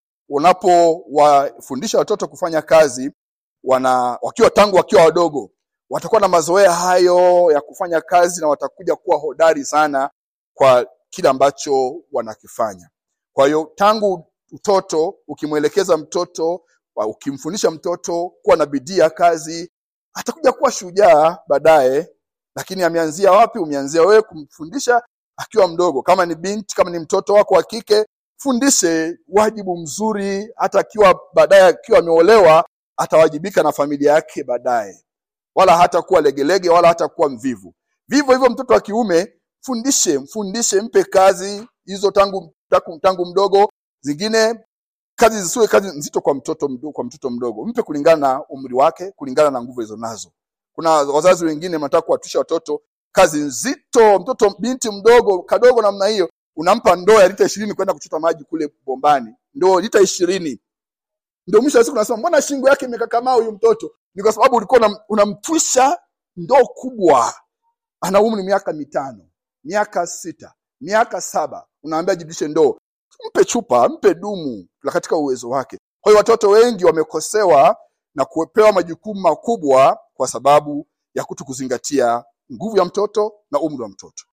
unapowafundisha watoto kufanya kazi wana wakiwa tangu wakiwa wadogo watakuwa na mazoea hayo ya kufanya kazi na watakuja kuwa hodari sana kwa kile ambacho wanakifanya kwa hiyo tangu utoto ukimwelekeza mtoto wa- ukimfundisha mtoto kuwa na bidii ya kazi atakuja kuwa shujaa baadaye lakini ameanzia wapi umeanzia wewe kumfundisha akiwa mdogo kama ni binti kama ni mtoto wako wa kike fundishe wajibu mzuri hata akiwa baadaye akiwa ameolewa atawajibika na familia yake baadaye wala hata kuwa legelege wala hata kuwa mvivu vivyo hivyo mtoto wa kiume fundishe mfundishe mpe kazi hizo tangu, tangu, tangu mdogo zingine kazi zisiwe kazi nzito kwa mtoto mdogo, kwa mtoto mdogo mpe kulingana na umri wake kulingana na nguvu alizo nazo kuna wazazi wengine wanataka kuwatusha watoto kazi nzito mtoto binti mdogo kadogo namna hiyo unampa ndoo ya lita ishirini kwenda kuchota maji kule bombani ndoo lita ishirini ndio mwisho wa siku unasema mbona shingo yake imekakamaa huyu mtoto ni kwa sababu ulikuwa unam- unamtwisha ndoo kubwa ana umri miaka mitano miaka sita miaka saba unaambia jibishe ndoo mpe chupa mpe dumu la katika uwezo wake kwa hiyo watoto wengi wamekosewa na kupewa majukumu makubwa kwa sababu ya kuto kuzingatia nguvu ya mtoto na umri wa mtoto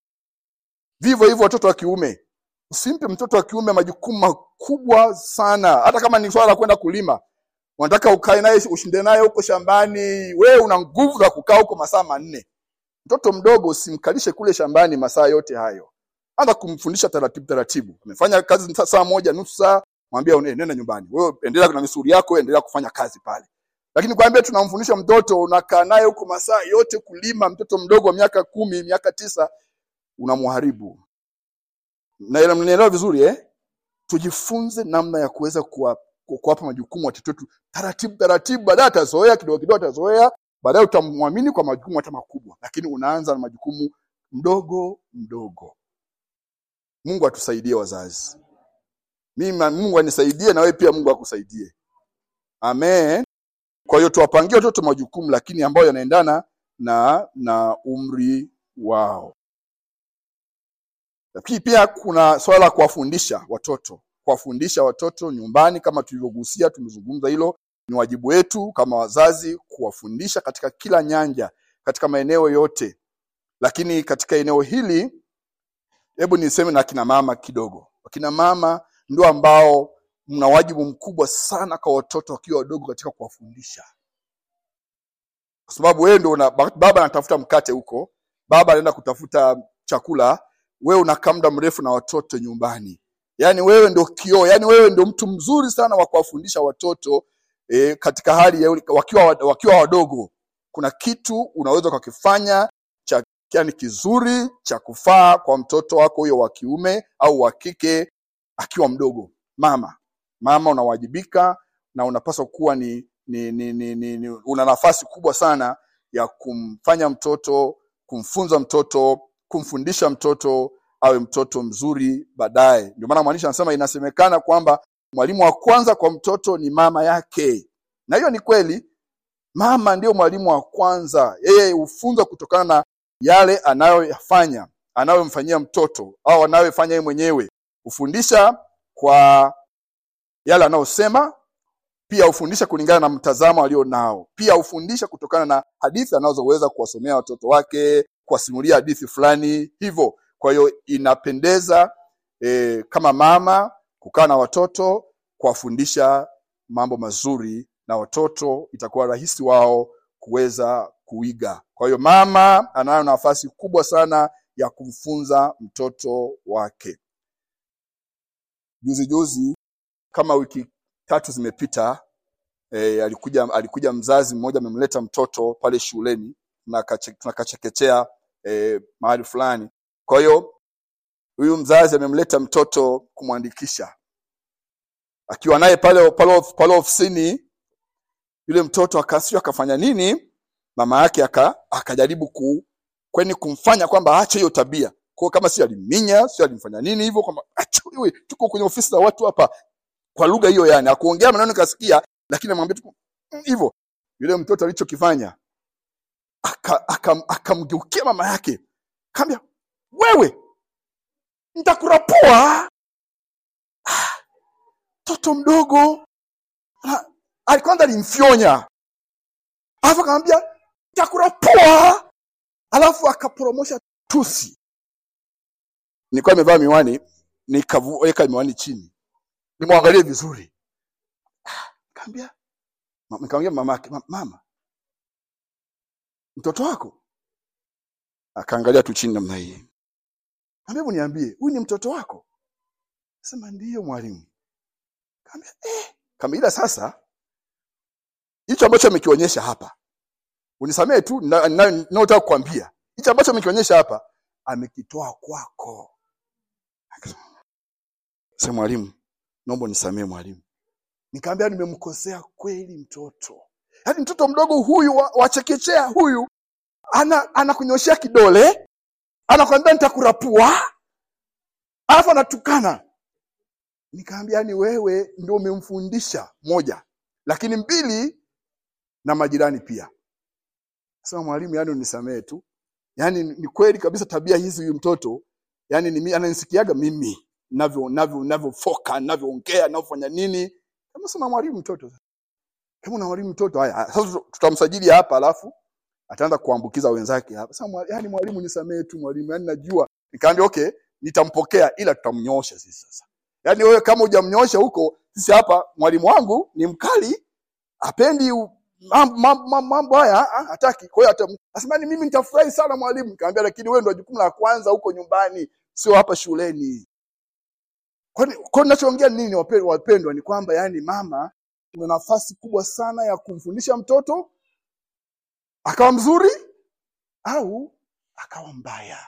vivyo hivyo watoto wa kiume usimpe mtoto wa kiume majukumu makubwa sana hata kama ni swala la kwenda kulima unataka ukae naye ushinde naye huko shambani wewe una nguvu za kukaa huko masaa manne mtoto mdogo usimkalishe kule shambani masaa yote hayo anza kumfundisha taratibu taratibu amefanya kazi sa- saa moja nusu saa mwambie "Eh, nenda nyumbani wewe endelea na misuri yako wewe endelea kufanya kazi pale lakini kwambia tunamfundisha mtoto unakaa naye huko masaa yote kulima mtoto mdogo wa miaka kumi miaka tisa unamharibu na mnaelewa vizuri eh? tujifunze namna ya kuweza kuwa- ku- kuwapa majukumu watoto wetu taratibu taratibu baadaye atazoea kidogo kidogo atazoea baadaye utamwamini kwa majukumu hata makubwa lakini unaanza na majukumu mdogo mdogo mungu atusaidie wazazi mimi na- mungu anisaidie na wewe pia mungu akusaidie amen kwa hiyo tuwapangie watoto majukumu lakini ambayo yanaendana na na umri wao lakini pia kuna swala la kuwafundisha watoto kuwafundisha watoto nyumbani kama tulivyogusia tumezungumza hilo ni wajibu wetu kama wazazi kuwafundisha katika kila nyanja katika maeneo yote lakini katika eneo hili hebu niseme na akina mama kidogo akina mama ndio ambao mna wajibu mkubwa sana kwa watoto wakiwa wadogo katika kuwafundisha kwa sababu wewe ndio una- ba- baba anatafuta mkate huko baba anaenda kutafuta chakula wewe unakaa muda mrefu na watoto nyumbani yaani wewe ndio kioo yaani wewe ndio mtu mzuri sana wa kuwafundisha watoto e, katika hali ya, wakiwa, wakiwa wadogo kuna kitu unaweza ukakifanya cha yani kizuri cha kufaa kwa mtoto wako huyo wa kiume au wa kike akiwa mdogo mama mama unawajibika na unapaswa kuwa ni, ni, ni, ni, ni, ni una nafasi kubwa sana ya kumfanya mtoto kumfunza mtoto kumfundisha mtoto awe mtoto mzuri baadaye ndio maana mwandishi anasema inasemekana kwamba mwalimu wa kwanza kwa mtoto ni mama yake na hiyo ni kweli mama ndio mwalimu wa kwanza yeye hufunza kutokana na yale anayoyafanya anayomfanyia mtoto au anayofanya yeye mwenyewe hufundisha kwa yale anayosema pia hufundisha kulingana na mtazamo alio nao pia hufundisha kutokana na hadithi anazoweza kuwasomea watoto wake kuwasimulia hadithi fulani hivyo kwa hiyo inapendeza e, kama mama kukaa na watoto kuwafundisha mambo mazuri na watoto itakuwa rahisi wao kuweza kuiga kwa hiyo mama anayo nafasi kubwa sana ya kumfunza mtoto wake juzi juzi kama wiki tatu zimepita e, alikuja alikuja mzazi mmoja amemleta mtoto pale shuleni tunakache- tunakachekechea e, mahali fulani kwa hiyo huyu mzazi amemleta mtoto kumwandikisha akiwa naye pale pale pale ofisini yule mtoto akasio akafanya nini mama yake aka akajaribu ku kweni kumfanya kwamba aache hiyo tabia kwa kama si aliminya si alimfanya nini hivyo kwamba acha wewe tuko kwenye ofisi za watu hapa kwa lugha hiyo yani akuongea maneno nikasikia lakini amwambia tu "Mm, hivyo yule mtoto alichokifanya akamgeukia aka, aka akamgeukia mama yake kaambia wewe nitakurapua Ah, mtoto mdogo Na- ali- kwanza alimfyonya alafu akamwambia nitakurapua alafu akaporomosha tusi nilikuwa nimevaa miwani nikaweka miwani chini nimwangalie vizuri Ah, nikamwambia ma- nikamwambia mamake "Ma- mama mtoto wako akaangalia tu chini namna hii Kaambia, hebu niambie huyu ni mtoto wako sema ndiyo mwalimu kaambia eh kaambia ila sasa hicho ambacho amekionyesha hapa unisamee tu na- na- ninayotaka kukwambia hicho ambacho amekionyesha hapa amekitoa kwako Akasema, sema mwalimu naomba unisamee mwalimu nikaambia nimemkosea kweli mtoto yaani mtoto mdogo huyu wa, wa chekechea huyu ana anakunyoshea kidole anakwambia nitakurapua alafu anatukana nikaambia ni wewe ndio umemfundisha moja lakini mbili na majirani pia sema mwalimu yani unisamehe tu yani ni kweli kabisa tabia hizi huyu mtoto yani ni mi- ananisikiaga mimi navyo navyo navyofoka navyoongea navyofanya nini kama sema mwalimu mtoto kama una mwalimu mtoto haya haya, sasa tutamsajili hapa alafu ataanza kuambukiza wenzake hapa sasa mwali- yani mwalimu nisamehe tu mwalimu yani najua nikaambia okay nitampokea ila tutamnyosha sisi sasa yani wewe kama hujamnyosha huko sisi hapa mwalimu wangu ni mkali apendi u- mambo mambo- mambo- mambo haya ah, hataki kwa hiyo atam- asema ni mimi nitafurahi sana mwalimu nikamwambia lakini wewe ndio jukumu la kwanza huko nyumbani sio hapa shuleni kwani kwa ninachoongea nini wape- wapendwa ni kwamba yani mama una nafasi kubwa sana ya kumfundisha mtoto akawa mzuri au akawa mbaya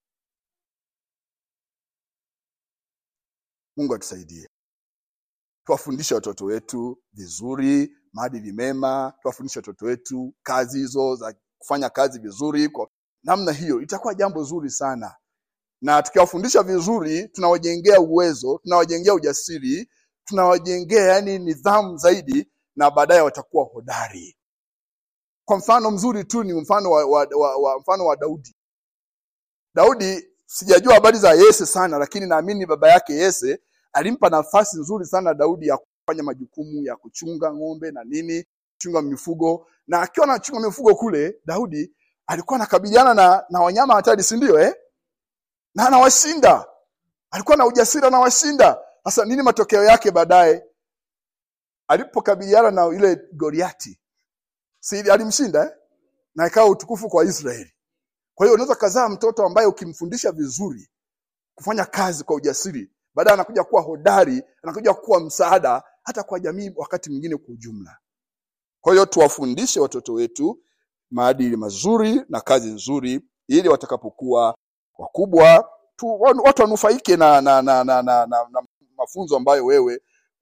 mungu atusaidie tuwafundishe watoto wetu vizuri maadili mema tuwafundishe watoto wetu kazi hizo za kufanya kazi vizuri kwa namna hiyo itakuwa jambo zuri sana na tukiwafundisha vizuri tunawajengea uwezo tunawajengea ujasiri tunawajengea yani nidhamu zaidi na baadaye watakuwa hodari kwa mfano mzuri tu ni mfano wa, wa, wa, wa mfano wa daudi daudi sijajua habari za yese sana lakini naamini baba yake yese alimpa nafasi nzuri sana daudi ya kufanya majukumu ya kuchunga ng'ombe na nini kuchunga mifugo na akiwa anachunga mifugo kule daudi alikuwa anakabiliana na, na wanyama hatari si ndio eh? na anawashinda alikuwa na ujasiri anawashinda sasa nini matokeo yake baadaye alipokabiliana na ile goliati si alimshinda eh? na ikawa utukufu kwa israeli kwa hiyo unaweza kazaa mtoto ambaye ukimfundisha vizuri kufanya kazi kwa ujasiri baadaye anakuja kuwa hodari anakuja kuwa msaada hata kwa jamii wakati mwingine kwa ujumla kwa hiyo tuwafundishe watoto wetu maadili mazuri na kazi nzuri ili watakapokuwa wakubwa tu, wa- watu wanufaike na, na, na, na, na, na, na mafunzo ambayo wewe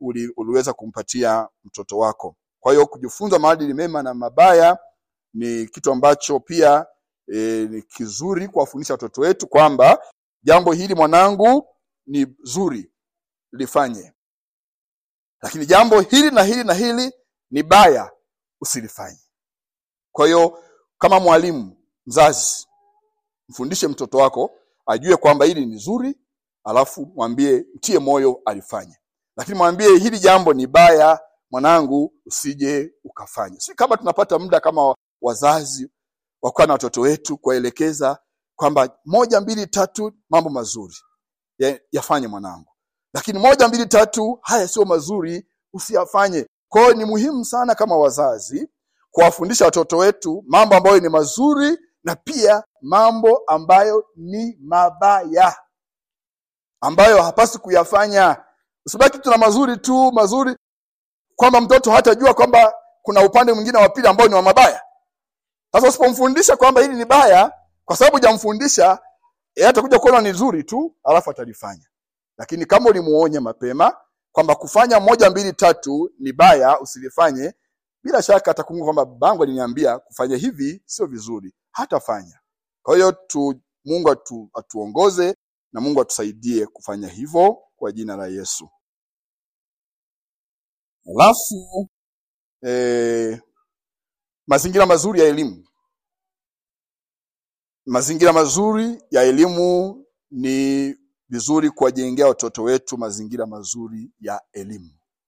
uli, uliweza kumpatia mtoto wako. Kwa hiyo kujifunza maadili mema na mabaya ni kitu ambacho pia e, ni kizuri kuwafundisha watoto wetu kwamba jambo hili mwanangu ni zuri, lifanye, lakini jambo hili na hili na hili ni baya, usilifanye. Kwa hiyo kama mwalimu, mzazi, mfundishe mtoto wako ajue kwamba hili ni zuri, alafu mwambie, mtie moyo alifanye, lakini mwambie hili jambo ni baya, mwanangu, usije ukafanya. Si kama tunapata muda kama wazazi wakuwa na watoto wetu kuwaelekeza kwamba moja mbili tatu mambo mazuri ya- yafanye mwanangu, lakini moja mbili tatu haya sio mazuri, usiyafanye. Kwa hiyo ni muhimu sana kama wazazi kuwafundisha watoto wetu mambo ambayo ni mazuri na pia mambo ambayo ni mabaya ambayo hapasi kuyafanya. Usibaki tuna mazuri tu mazuri, kwamba mtoto hatajua kwamba kuna upande mwingine wa pili ambao ni wa mabaya. Sasa usipomfundisha kwamba hili ni baya, kwa sababu hujamfundisha, yeye atakuja kuona ni zuri tu, alafu atalifanya. Lakini kama ulimuonya mapema kwamba kufanya moja mbili tatu ni baya, usilifanye, bila shaka atakumbuka kwamba babangu aliniambia kufanya hivi sio vizuri, hatafanya. Kwa hiyo tu, Mungu atu, atuongoze na Mungu atusaidie kufanya hivyo kwa jina la Yesu. Alafu eh, mazingira mazuri ya elimu. Mazingira mazuri ya elimu ni vizuri kuwajengea watoto wetu mazingira mazuri ya elimu.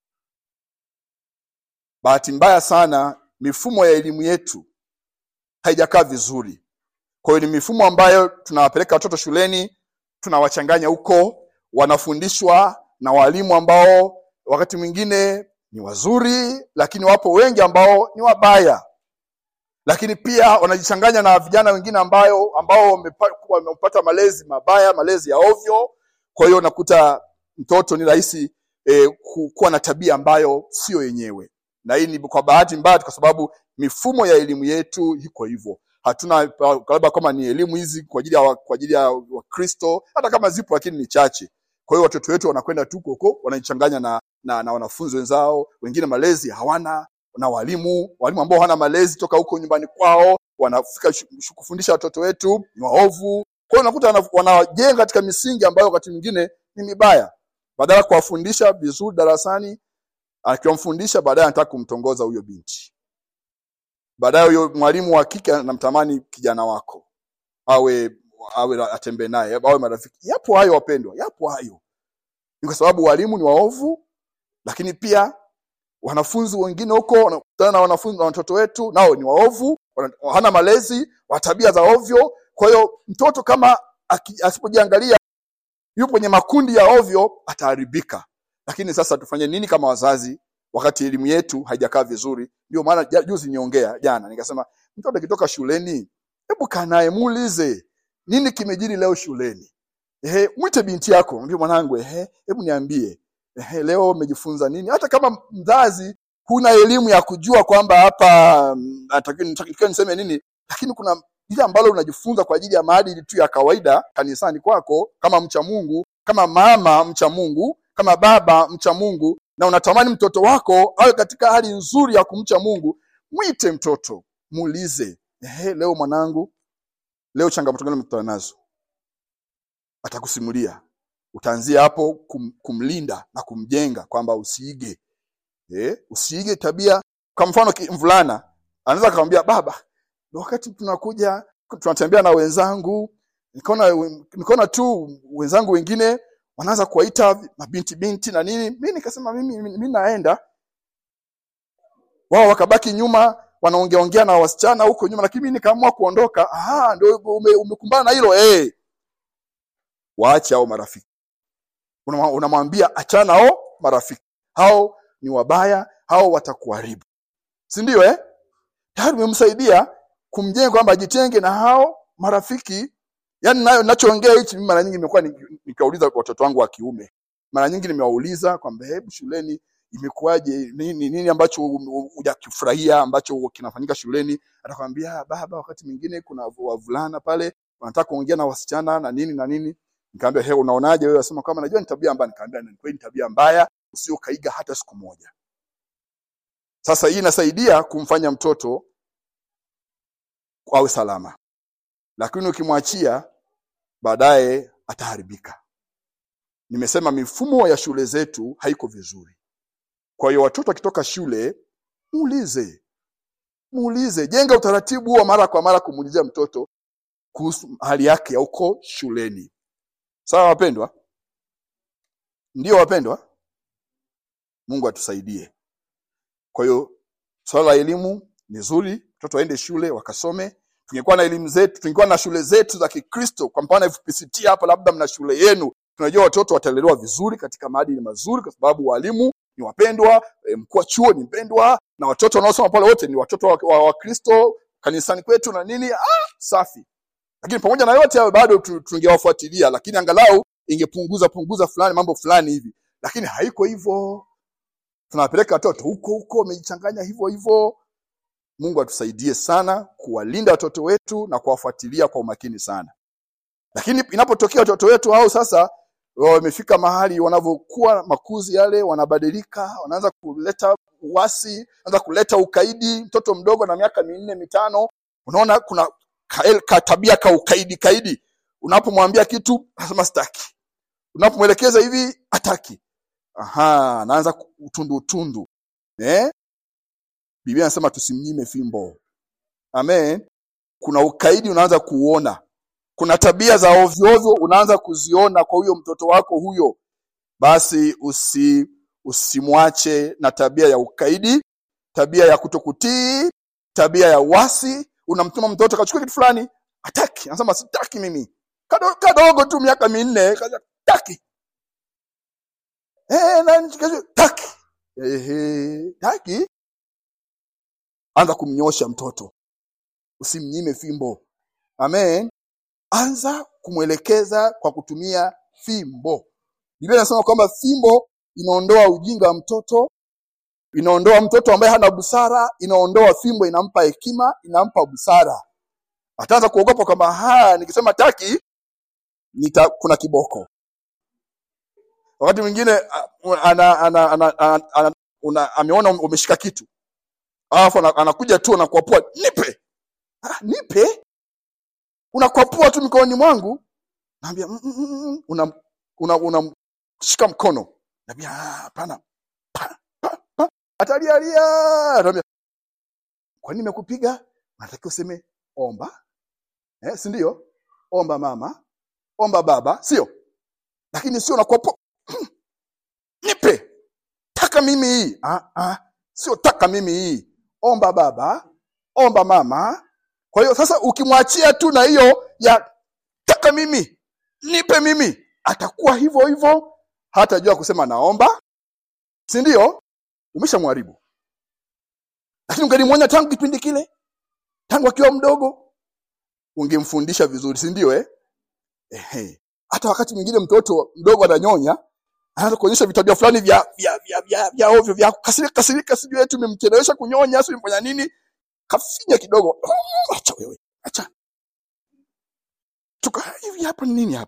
Bahati mbaya sana, mifumo ya elimu yetu haijakaa vizuri. Kwa hiyo ni mifumo ambayo tunawapeleka watoto shuleni, tunawachanganya huko, wanafundishwa na walimu ambao wakati mwingine ni wazuri, lakini wapo wengi ambao ni wabaya. Lakini pia wanajichanganya na vijana wengine ambayo ambao wamepa- wamepata malezi mabaya, malezi ya ovyo. Kwa hiyo unakuta mtoto ni rahisi eh, ku- kuwa na tabia ambayo sio yenyewe, na hii ni kwa bahati mbaya, kwa sababu mifumo ya elimu yetu iko hivyo. Hatuna labda kama ni elimu hizi kwa ajili ya wa- kwa ajili ya Wakristo, hata kama zipo, lakini ni chache. Kwa hiyo watoto wetu wanakwenda tu huko, wanajichanganya na, na, na wanafunzi wenzao, wengine malezi hawana na walimu walimu ambao hawana malezi toka huko nyumbani kwao, wanafika shu- shu- kufundisha watoto wetu ni waovu. Kwa hiyo unakuta wana- wanajenga katika misingi ambayo wakati mwingine ni mibaya, badala ya kuwafundisha vizuri darasani. Akiwamfundisha baadaye anataka kumtongoza huyo binti, baadaye huyo mwalimu wa kike anamtamani kijana wako awe awe atembee naye awe marafiki. Yapo hayo wapendwa, yapo hayo. Ni kwa sababu walimu ni waovu, lakini pia wanafunzi wengine huko wanakutana na wanafunzi na watoto wetu nao ni waovu, wana- hana malezi, wa tabia za ovyo. Kwa hiyo mtoto kama aki- asipojiangalia yupo kwenye makundi ya ovyo ataharibika. Lakini sasa tufanye nini kama wazazi wakati elimu yetu haijakaa vizuri? Ndio maana ja- juzi niongea jana nikasema, mtoto akitoka shuleni, hebu kaa naye muulize nini kimejiri leo shuleni. Ehe, mwite binti yako, mwambie mwanangu, ehe, hebu niambie ehe, leo umejifunza nini? Hata kama mzazi huna elimu ya kujua kwamba hapa mm, natakiwa natakiwa niseme nini, lakini kuna lile ambalo unajifunza kwa ajili ya maadili tu ya kawaida kanisani kwako, kama mcha Mungu, kama mama mcha Mungu, kama baba mcha Mungu, na unatamani mtoto wako awe katika hali nzuri ya kumcha Mungu, mwite mtoto, muulize, ehe, leo mwanangu, leo changamoto gani umekutana nazo? Atakusimulia. Utaanzia hapo kum, kumlinda na kumjenga kwamba usiige eh, usiige tabia. Kwa mfano ki- mvulana anaweza akamwambia baba, wakati tunakuja tunatembea na wenzangu, nikaona nikaona tu wenzangu wengine wanaanza kuwaita mabinti binti na nini, mimi nikasema mimi mimi naenda, wao wakabaki nyuma wanaongea ongea na wasichana huko nyuma, lakini mimi nikaamua kuondoka. Aha, ndio ume, umekumbana na hilo eh, waache hao marafiki Unamwa- unamwambia achana hao marafiki hao ni wabaya hao watakuharibu si ndio eh tayari umemsaidia kumjenga kwamba ajitenge na hao marafiki yaani nayo ninachoongea hichi mimi mara nyingi nimekuwa ni- nikiwauliza watoto wangu wa kiume mara nyingi nimewauliza kwamba hebu shuleni imekuwaje nini nini ambacho hujakifurahia ambacho kinafanyika shuleni atakwambia "Ah, baba wakati mwingine kuna wavulana pale wanataka kuongea na wasichana na nini na nini Nikamwambia he, unaonaje wewe? Asema kama najua ni tabia mbaya. Nikamwambia ni kweli tabia mbaya, usio kaiga hata siku moja sasa hii inasaidia kumfanya mtoto awe salama lakini ukimwachia baadaye ataharibika nimesema mifumo ya shule zetu haiko vizuri kwa hiyo watoto wakitoka shule muulize muulize jenga utaratibu wa mara kwa mara kumuulizia mtoto kuhusu hali yake ya uko shuleni sawa wapendwa ndio wapendwa mungu atusaidie kwa hiyo swala la elimu ni zuri watoto waende shule wakasome tungekuwa na elimu zetu tungekuwa na shule zetu za kikristo kwa mfano fpct hapa labda mna shule yenu tunajua watoto watalelewa vizuri katika maadili mazuri kwa sababu walimu ni wapendwa e, mkuu wa chuo ni mpendwa na watoto wanaosoma pale wote ni watoto wa, wa, wa kristo kanisani kwetu na nini ah, safi lakini pamoja na yote hayo bado tu- tungewafuatilia lakini angalau ingepunguza punguza fulani mambo fulani hivi lakini haiko hivyo tunawapeleka watoto huko huko wamejichanganya hivyo hivyo mungu atusaidie sana kuwalinda watoto wetu na kuwafuatilia kwa umakini sana lakini inapotokea watoto wetu hao sasa wamefika mahali wanavyokuwa makuzi yale wanabadilika wanaanza kuleta uasi wanaanza kuleta ukaidi mtoto mdogo na miaka minne mitano unaona kuna ka, ka tabia ka ukaidi kaidi unapomwambia kitu anasema sitaki unapomwelekeza hivi hataki aha anaanza ku- utundu utundu eh? biblia anasema tusimnyime fimbo amen kuna ukaidi unaanza kuuona kuna tabia za ovyoovyo unaanza kuziona kwa huyo mtoto wako huyo basi usi usimwache na tabia ya ukaidi tabia ya kutokutii tabia ya wasi unamtuma mtoto kachukua kitu fulani hataki anasema sitaki mimi Kado- kadogo tu miaka minne kaza- taki Eh, na kesho, taki Ehe, taki anza kumnyosha mtoto usimnyime fimbo amen anza kumwelekeza kwa kutumia fimbo biblia inasema kwamba fimbo inaondoa ujinga wa mtoto inaondoa mtoto ambaye hana busara inaondoa fimbo inampa hekima inampa busara ataanza kuogopa kwamba haya nikisema taki nita, kuna kiboko wakati mwingine a- ana, ana, ana, ana, ana, una, ameona umeshika kitu alafu ana- anakuja tu anakuapua nipe ah, nipe unakwapua tu mikononi mwangu naambia "Mm, mm, mm, mm." unam una, unamshika mkono naambia "Ah, hapana Pa, pa, pa. atalialia naambia kwa nini nimekupiga unatakiwa useme omba eh, si ndio omba mama omba baba sio lakini sio nakwapua "Mm, nipe taka mimi hii ah, ah. sio taka mimi hii omba baba omba mama kwa hiyo sasa ukimwachia tu na hiyo ya taka mimi nipe mimi atakuwa hivyo hivyo hatajua kusema naomba si ndio umeshamharibu lakini ungelimwonya tangu kipindi kile tangu akiwa mdogo ungemfundisha vizuri si ndio eh? Ehe. hata wakati mwingine mtoto mdogo ananyonya anaanza kuonyesha vitabia fulani vya vya vya vya, vya ovyo vya kasirika kasirika sijui eti umemchelewesha kunyonya sio umefanya nini kafinya kidogo "Mm, acha wewe acha tuka hivi hapa ni nini hapa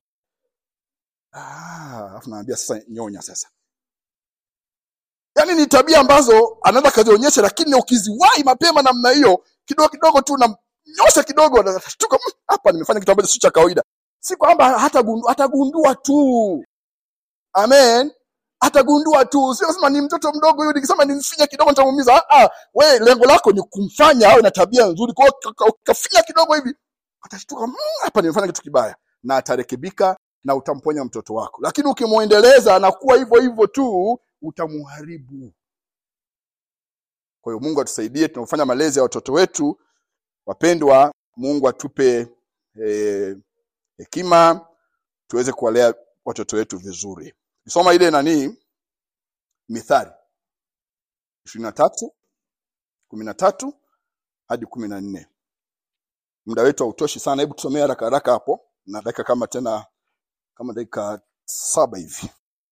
ah afu naambia sasa nyonya sasa yaani ni tabia ambazo anaweza kazionyesha lakini ukiziwahi mapema namna hiyo kidogo kidogo tu namnyosha kidogo anashtuka "Mm, hapa nimefanya kitu ambacho si cha kawaida si kwamba hatagundua atagundua tu amen atagundua tu sio sema ni mtoto mdogo huyu nikisema nimfinya kidogo nitamuumiza ah ah we lengo lako ni kumfanya awe na tabia nzuri kwa hiyo ka- ka- ukafinya kidogo hivi atashtuka "Mm, hapa nimefanya kitu kibaya na atarekebika na utamponya mtoto wako lakini ukimwendeleza anakuwa hivyo hivyo tu utamuharibu kwa hiyo mungu atusaidie tunapofanya malezi ya watoto wetu wapendwa mungu atupe eh, hekima tuweze kuwalea watoto wetu vizuri kisoma ile nanii mithali ishirini na tatu kumi na tatu hadi kumi na nne muda wetu hautoshi sana hebu tusomee haraka haraka hapo na dakika kama tena kama dakika saba hivi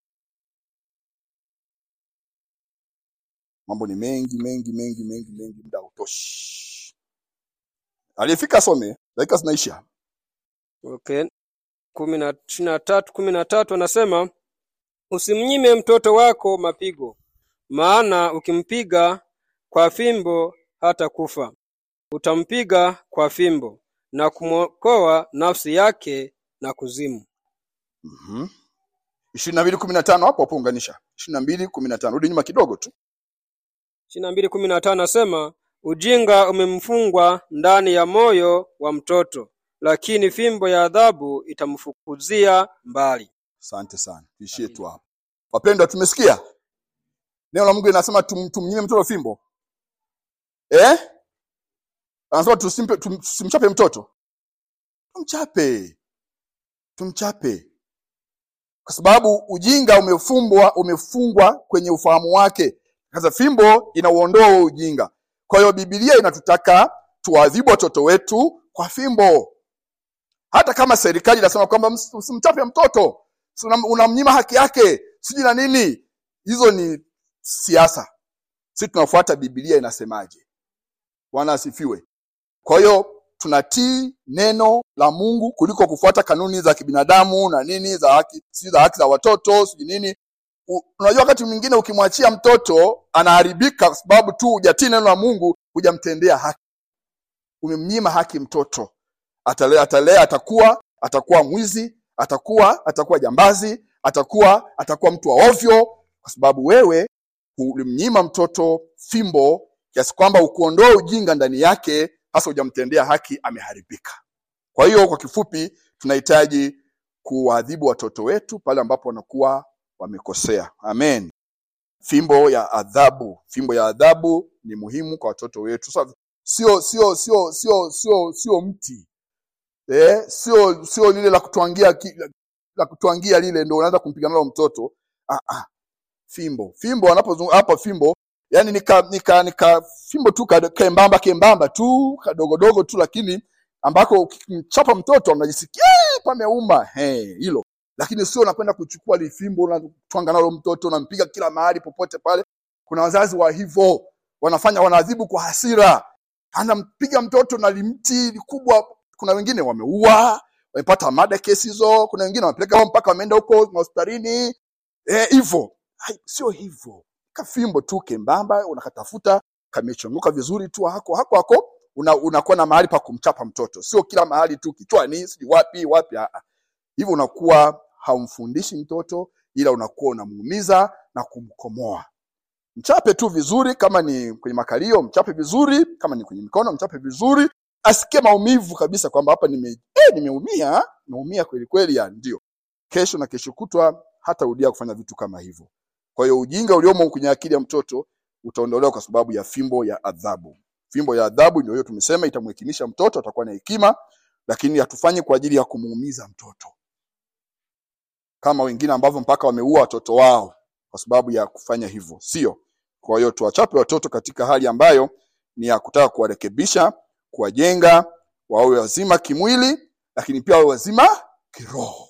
mambo ni mengi mengi mengi mengi mengi muda hautoshi aliyefika asome dakika zinaisha okay kumi na ishirini na tatu kumi na tatu anasema Usimnyime mtoto wako mapigo, maana ukimpiga kwa fimbo hata kufa. Utampiga kwa fimbo na kumwokoa nafsi yake na kuzimu. Mhm. ishirini na mbili kumi na tano hapo hapo unganisha ishirini na mbili kumi na tano rudi nyuma kidogo tu ishirini na mbili kumi na tano nasema ujinga umemfungwa ndani ya moyo wa mtoto, lakini fimbo ya adhabu itamfukuzia mbali. asante sana tuishie tu hapo wapendwa tumesikia neno la mungu linasema tum, tumnyime mtoto fimbo eh? anasema tusimpe tum, tusimchape mtoto tumchape tumchape kwa sababu ujinga umefumbwa umefungwa kwenye ufahamu wake sasa fimbo inauondoa huo ujinga kwa hiyo bibilia inatutaka tuwaadhibu watoto wetu kwa fimbo hata kama serikali inasema kwamba ms- usimchape mtoto si unam- unamnyima haki yake sijui na nini hizo ni siasa si tunafuata bibilia inasemaje bwana asifiwe kwa hiyo tunatii neno la mungu kuliko kufuata kanuni za kibinadamu na nini za haki sijui za haki za watoto sijui nini U- unajua wakati mwingine ukimwachia mtoto anaharibika kwa sababu tu hujatii neno la mungu hujamtendea haki umemnyima haki mtoto atalea atalea atakuwa atakuwa mwizi atakuwa atakuwa jambazi atakuwa atakuwa mtu wa ovyo kwa sababu wewe ulimnyima mtoto fimbo kiasi kwamba ukuondoa ujinga ndani yake hasa hujamtendea haki ameharibika kwa hiyo kwa kifupi tunahitaji kuwaadhibu watoto wetu pale ambapo wanakuwa wamekosea amen fimbo ya adhabu fimbo ya adhabu ni muhimu kwa watoto wetu Sasa, sio sio sio sio sio sio mti eh, sio sio lile la kutwangia ki- la- la kutwangia lile ndo unaanza kumpiga nalo mtoto ah, ah. fimbo fimbo anapozungumza hapa fimbo yani nika nika nika fimbo tu ka- kembamba kembamba tu kadogodogo tu lakini ambako ukimchapa mtoto anajisikia "Eh, pameuma He, hilo lakini sio unakwenda kuchukua lifimbo unatwanga nalo mtoto unampiga kila mahali popote pale kuna wazazi wa hivyo wanafanya wanaadhibu kwa hasira anampiga mtoto na limti likubwa kuna wengine wameua wamepata mada kesi hizo kuna wengine wamepeleka wao mpaka wameenda huko hospitalini eh, hivyo Hai, sio hivyo kafimbo tu kembamba unakatafuta kamechongoka vizuri tu hako hako hako una, unakuwa na mahali pa kumchapa mtoto sio kila mahali tu kichwani sijui wapi wapi ah, ah. hivyo unakuwa haumfundishi mtoto ila unakuwa unamuumiza na kumkomoa mchape tu vizuri kama ni kwenye makalio mchape vizuri kama ni kwenye mikono mchape vizuri asikie maumivu kabisa kwamba hapa nime eh, nimeumia nimeumia kweli kweli ya ndio kesho na kesho kutwa hatarudia kufanya vitu kama hivyo kwa hiyo ujinga uliomo kwenye akili ya mtoto utaondolewa kwa sababu ya fimbo ya adhabu fimbo ya adhabu ndio hiyo tumesema itamhekimisha mtoto atakuwa na hekima lakini hatufanyi kwa ajili ya kumuumiza mtoto kama wengine ambavyo mpaka wameua watoto wao kwa sababu ya kufanya hivyo sio kwa hiyo tuwachape watoto katika hali ambayo ni ya kutaka kuwarekebisha kuwajenga wawe wazima kimwili lakini pia wawe wazima kiroho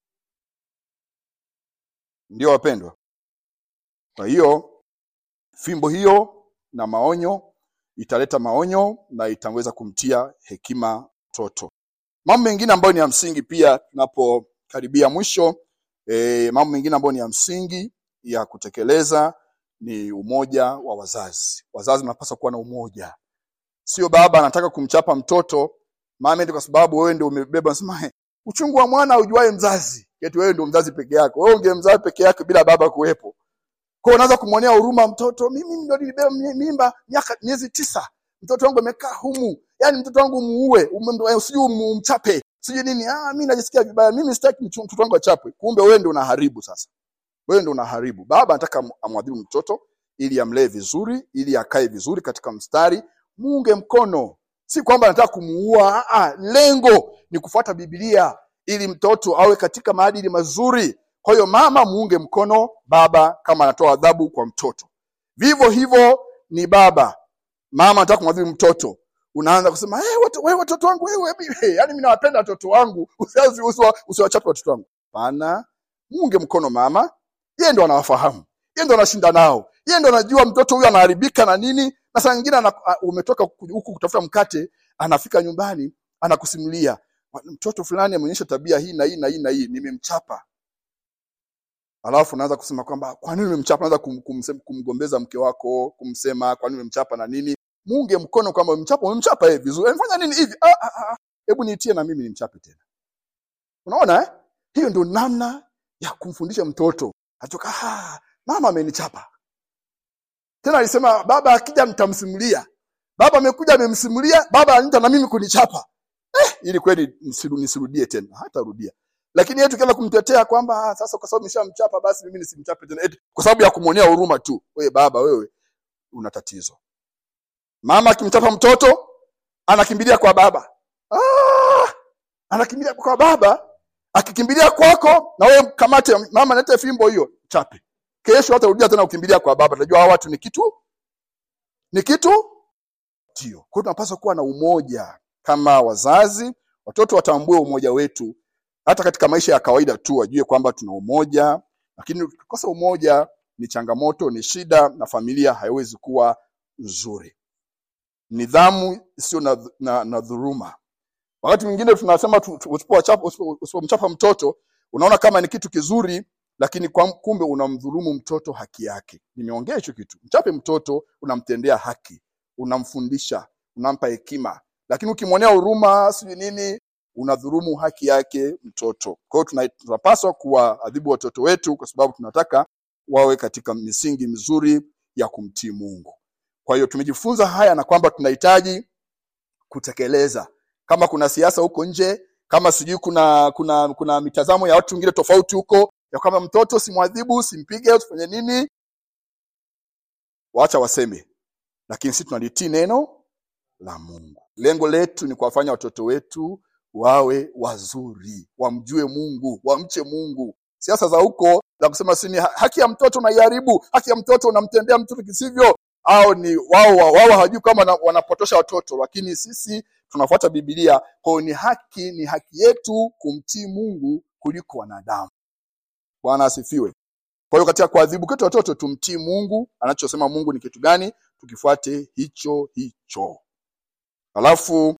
ndio wapendwa kwa hiyo fimbo hiyo na maonyo italeta maonyo na itaweza kumtia hekima mtoto mambo mengine ambayo ni ya msingi pia tunapokaribia mwisho e, mambo mengine ambayo ni ya msingi ya kutekeleza ni umoja wa wazazi wazazi mnapaswa kuwa na umoja sio baba anataka kumchapa mtoto mama eti kwa sababu wewe ndio umebeba nasema "He, uchungu wa mwana ujuae mzazi eti wewe ndio mzazi peke yako wewe ungemzaa peke yako bila baba kuwepo kwa hiyo unaanza kumwonea huruma mtoto mimi ndio nilibeba mi- mimba miaka miezi tisa mtoto wangu amekaa humu yani mtoto wangu muue ume- eh, sijui umu- umchape sijui nini ah mimi najisikia vibaya mimi sitaki mchu- mtoto wangu achapwe kumbe wewe ndio unaharibu sasa wewe ndio unaharibu baba anataka am- amwadhibu mtoto ili amlee vizuri ili akae vizuri katika mstari muunge mkono si kwamba anataka kumuua ah, ah, lengo ni kufuata bibilia ili mtoto awe katika maadili mazuri kwa hiyo mama muunge mkono baba kama anatoa adhabu kwa mtoto vivyo hivyo ni baba mama anataka kumwadhibu mtoto unaanza kusema hey, watu, we, watoto wangu wewe hey, yani mimi nawapenda watoto wangu usiwachape usiwa, usiwachape watoto wangu pana muunge mkono mama yeye ndo anawafahamu yeye ndo anashinda nao yeye ndo anajua mtoto huyu anaharibika na nini na saa nyingine ana- a- umetoka ku- huku kutafuta mkate anafika nyumbani anakusimulia mtoto fulani ameonyesha tabia hii na hii na hii na hii nimemchapa alafu unaanza kusema kwamba kwa nini umemchapa unaanza kum, kumse- kumgombeza mke wako kumsema kwa nini umemchapa na nini muunge mkono kwamba umemchapa umemchapa yeye vizuri amefanya nini hivi ah, ah, ah. hebu niitie na mimi nimchape tena unaona eh? hiyo ndio namna ya kumfundisha mtoto atoka ah, mama amenichapa tena alisema baba akija nitamsimulia baba amekuja amemsimulia baba anita na mimi kunichapa eh, ili kweli nisiru- nisirudie tena hatarudia lakini yeye tukianza kumtetea kwamba ah, sasa kwa sababu nimeshamchapa basi mimi nisimchape tena eti kwa sababu ya kumwonea huruma tu wewe baba wewe una tatizo mama akimchapa mtoto anakimbilia kwa baba ah, anakimbilia kwa baba akikimbilia kwako na wewe kamate mama nete fimbo hiyo chape kesho hatarudia tena kukimbilia kwa baba tunajua hawa watu ni kitu ni kitu ndio kwa hiyo tunapaswa kuwa na umoja kama wazazi watoto watambue umoja wetu hata katika maisha ya kawaida tu wajue kwamba tuna umoja lakini ukikosa umoja ni changamoto ni shida na familia haiwezi kuwa nzuri nidhamu isiyo na, na, na dhuruma wakati mwingine tunasema tu- tu- usipowachapa- usipo- usipomchapa mtoto unaona kama ni kitu kizuri lakini kwa kumbe unamdhulumu mtoto haki yake nimeongea hicho kitu mchape mtoto unamtendea haki unamfundisha unampa hekima lakini ukimwonea huruma sijui nini unadhurumu haki yake mtoto kwa hiyo tuna- tunapaswa kuwaadhibu watoto wetu kwa sababu tunataka wawe katika misingi mizuri ya kumtii mungu kwa hiyo tumejifunza haya na kwamba tunahitaji kutekeleza kama kuna siasa huko nje kama sijui kuna kuna kuna mitazamo ya watu wengine tofauti huko ya kwamba mtoto simwadhibu simpige usifanye nini wacha waseme lakini sisi tunalitii neno la mungu lengo letu ni kuwafanya watoto wetu wawe wazuri wamjue mungu wamche mungu siasa za huko za kusema si ni ha- haki ya mtoto unaiharibu haki ya mtoto unamtendea mtoto kisivyo au ni wao wao hawajui kama wana- wanapotosha watoto lakini sisi tunafuata bibilia kwa hiyo ni haki ni haki yetu kumtii mungu kuliko wanadamu bwana asifiwe kwa hiyo katika kuadhibu kwetu watoto tumtii mungu anachosema mungu ni kitu gani tukifuate hicho hicho alafu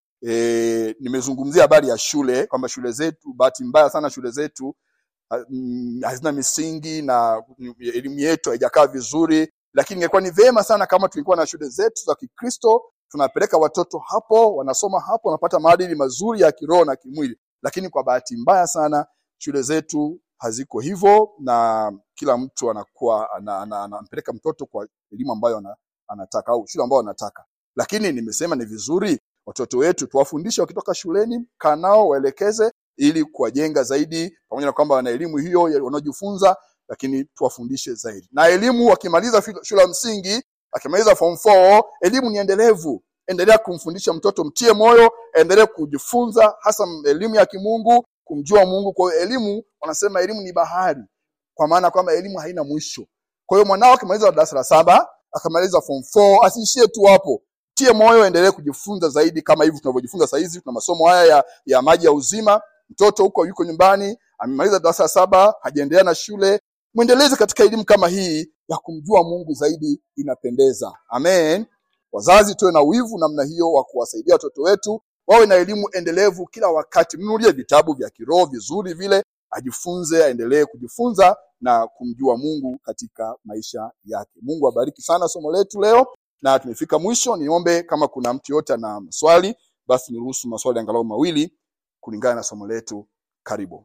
e, nimezungumzia habari ya shule kwamba shule zetu bahati mbaya sana shule zetu ha- mm, hazina misingi na mm, elimu yetu haijakaa vizuri lakini ingekuwa ni vyema sana kama tulikuwa na shule zetu za kikristo tunapeleka watoto hapo wanasoma hapo wanapata maadili mazuri ya kiroho na kimwili lakini kwa bahati mbaya sana shule zetu haziko hivyo na kila mtu anakuwa ana- ana- anampeleka mtoto kwa elimu ambayo ana, anataka au shule ambayo anataka lakini nimesema ni vizuri watoto wetu tuwafundishe wakitoka shuleni kaa nao waelekeze ili kuwajenga zaidi pamoja na kwamba wana elimu hiyo ya- wanaojifunza lakini tuwafundishe zaidi na elimu wakimaliza fi- shule ya msingi akimaliza form 4 elimu ni endelevu endelea kumfundisha mtoto mtie moyo endelee kujifunza hasa m- elimu ya kimungu kumjua mungu kwa hiyo elimu wanasema elimu ni bahari kwa maana kwamba elimu haina mwisho kwa hiyo mwanao akimaliza darasa la saba akamaliza form 4 asiishie tu hapo tie moyo endelee kujifunza zaidi kama hivi tunavyojifunza saa hizi tuna masomo haya ya, ya maji ya uzima mtoto huko yuko nyumbani amemaliza darasa la saba hajaendelea na shule mwendeleze katika elimu kama hii ya kumjua mungu zaidi inapendeza amen wazazi tuwe na wivu namna hiyo wa kuwasaidia watoto wetu wawe na elimu endelevu kila wakati mnunulie vitabu vya kiroho vizuri vile ajifunze aendelee kujifunza na kumjua mungu katika maisha yake mungu abariki sana somo letu leo na tumefika mwisho niombe kama kuna mtu yote ana maswali basi niruhusu maswali angalau mawili kulingana na somo letu karibu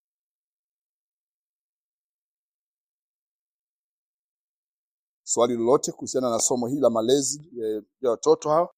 swali lolote kuhusiana na somo hili la malezi eh, ya watoto hao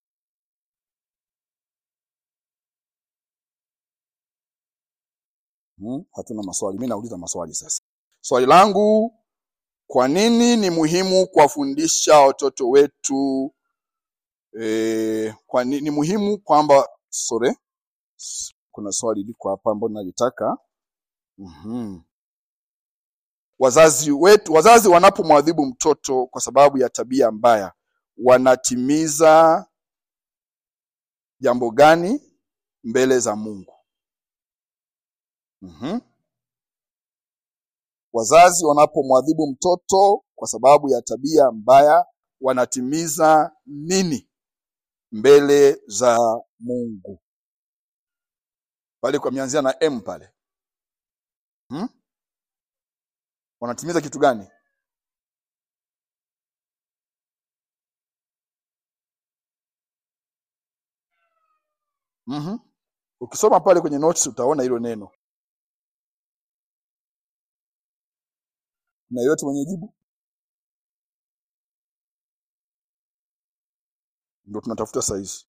hmm, hatuna maswali mi nauliza maswali sasa swali langu kwa nini ni muhimu kuwafundisha watoto wetu eh, kwa ni, ni muhimu kwamba sorry S- kuna swali liko hapa ambalo nalitaka mm wazazi wetu wazazi wanapomwadhibu mtoto kwa sababu ya tabia mbaya wanatimiza jambo gani mbele za mungu mm wazazi wanapomwadhibu mtoto kwa sababu ya tabia mbaya wanatimiza nini mbele za mungu pale kwa mianzia na m pale hmm? wanatimiza kitu gani mm ukisoma pale kwenye notes utaona hilo neno na yote mwenye jibu ndio tunatafuta saizi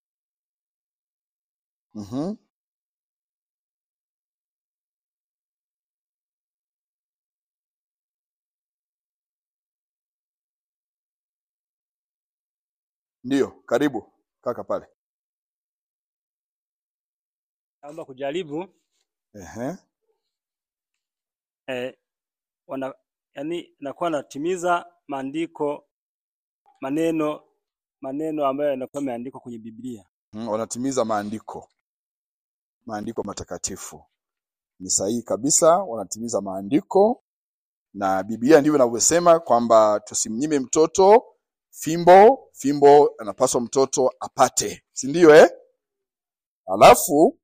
mm Ndiyo, karibu kaka pale. Naomba kujaribu Ehe. eh, wana yani nakuwa natimiza maandiko maneno maneno ambayo yanakuwa yameandikwa kwenye Biblia. Mm, wanatimiza maandiko maandiko matakatifu. Ni sahihi kabisa, wanatimiza maandiko na Biblia ndivyo inavyosema kwamba tusimnyime mtoto fimbo, fimbo anapaswa mtoto apate, si ndio eh? Alafu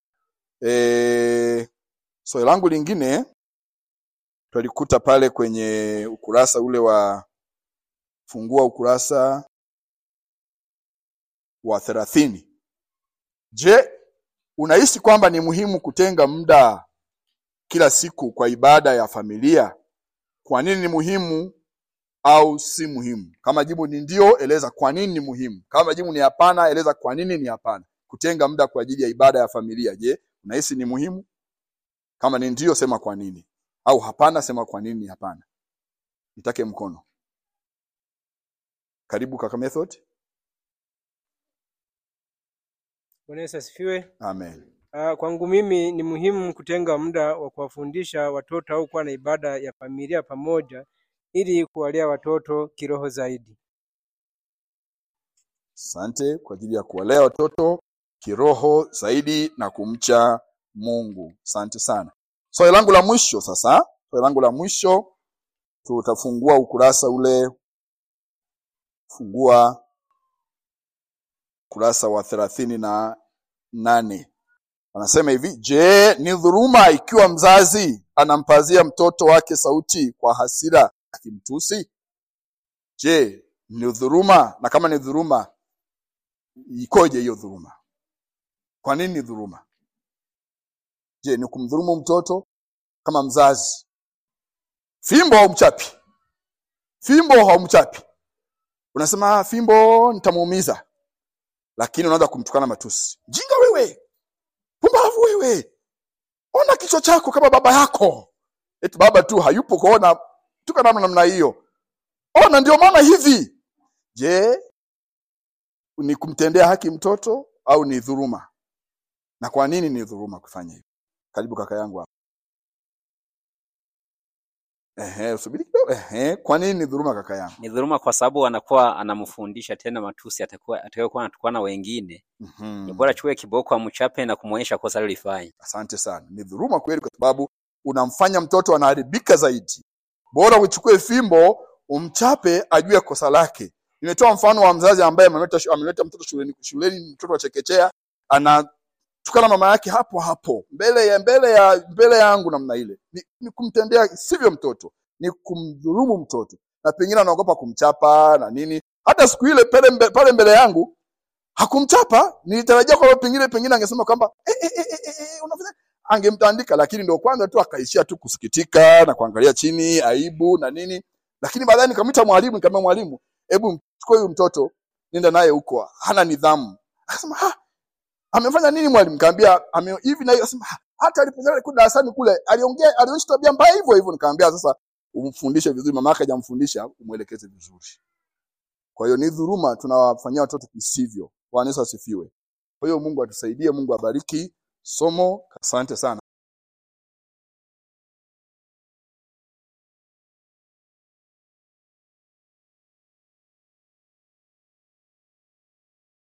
eh, swali langu lingine twalikuta pale kwenye ukurasa ule wa fungua ukurasa wa thelathini. Je, unahisi kwamba ni muhimu kutenga muda kila siku kwa ibada ya familia? Kwa nini ni muhimu au si muhimu? Kama jibu ni ndio, eleza kwa nini ni muhimu. Kama jibu ni hapana, eleza kwa nini ni hapana. Kutenga muda kwa ajili ya ibada ya familia, je, unahisi ni muhimu? Kama ni ndio, sema kwa nini, au hapana, sema kwa nini ni hapana. Nitake mkono. Karibu kaka Method. Bwana Yesu asifiwe. Amen. Ah, kwangu mimi ni muhimu kutenga muda wa kuwafundisha watoto au kuwa na ibada ya familia pamoja ili kuwalea watoto kiroho zaidi. Asante kwa ajili ya kuwalea watoto kiroho zaidi na kumcha Mungu. Asante sana. Swali langu la mwisho sasa, swali langu la mwisho tutafungua ukurasa ule, fungua ukurasa wa thelathini na nane. Anasema hivi, je, ni dhuluma ikiwa mzazi anampazia mtoto wake sauti kwa hasira akimtusi? Je, ni dhuluma? Na kama ni dhuluma, ikoje hiyo dhuluma? Kwa nini ni dhuluma? Je, ni kumdhulumu mtoto kama mzazi? Fimbo haumchapi, fimbo haumchapi, unasema "Ah, fimbo nitamuumiza, lakini unaanza kumtukana matusi, jinga wewe, pumbavu wewe, ona kichwa chako kama baba yako. Eti baba tu hayupo kuona tukana namna hiyo, ona ndio maana hivi. Je, ni kumtendea haki mtoto au ni dhuluma? Na kwa nini ni dhuluma kufanya hivyo? Karibu kaka yangu hapa. Ehe, usubiri kidogo. Ehe, kwa nini ni dhuluma kaka yangu? Ni dhuluma kwa sababu anakuwa anamfundisha tena matusi atakuwa atakayokuwa anatukana wengine. Mhm. Ni bora chukue kiboko amchape na kumuonyesha kosa alilofanya. Asante sana. Ni dhuluma kweli, kwa sababu unamfanya mtoto anaharibika zaidi. Bora uchukue fimbo umchape, ajue kosa lake. Nimetoa mfano wa mzazi ambaye ameleta ameleta mtoto shuleni, shuleni mtoto wa chekechea anatukana mama yake hapo hapo mbele ya mbele ya mbele yangu namna ile. Ni, ni kumtendea sivyo mtoto, ni kumdhulumu mtoto, na pengine anaogopa kumchapa na nini. Hata siku ile pale mbe, pale mbele yangu hakumchapa, nilitarajia kwamba pengine pengine angesema kwamba eh, eh, eh, eh, eh, unafanya angemtandika, lakini ndio kwanza tu akaishia tu kusikitika na kuangalia chini, aibu na nini. Lakini baadaye nikamwita mwalimu, nikamwambia mwalimu, hebu mchukue huyu mtoto nenda naye huko, hana nidhamu. Akasema ha, amefanya nini mwalimu? Nikamwambia ame hivi na hiyo. Akasema "Ha, hata alipokuwa kule darasani kule aliongea, alionyesha tabia mbaya hivyo hivyo. Nikamwambia sasa umfundishe vizuri, mama yake hajamfundisha, umwelekeze vizuri. Kwa hiyo ni dhuluma tunawafanyia watoto kisivyo. Bwana Yesu asifiwe. Kwa hiyo Mungu atusaidie, Mungu abariki somo. Asante sana.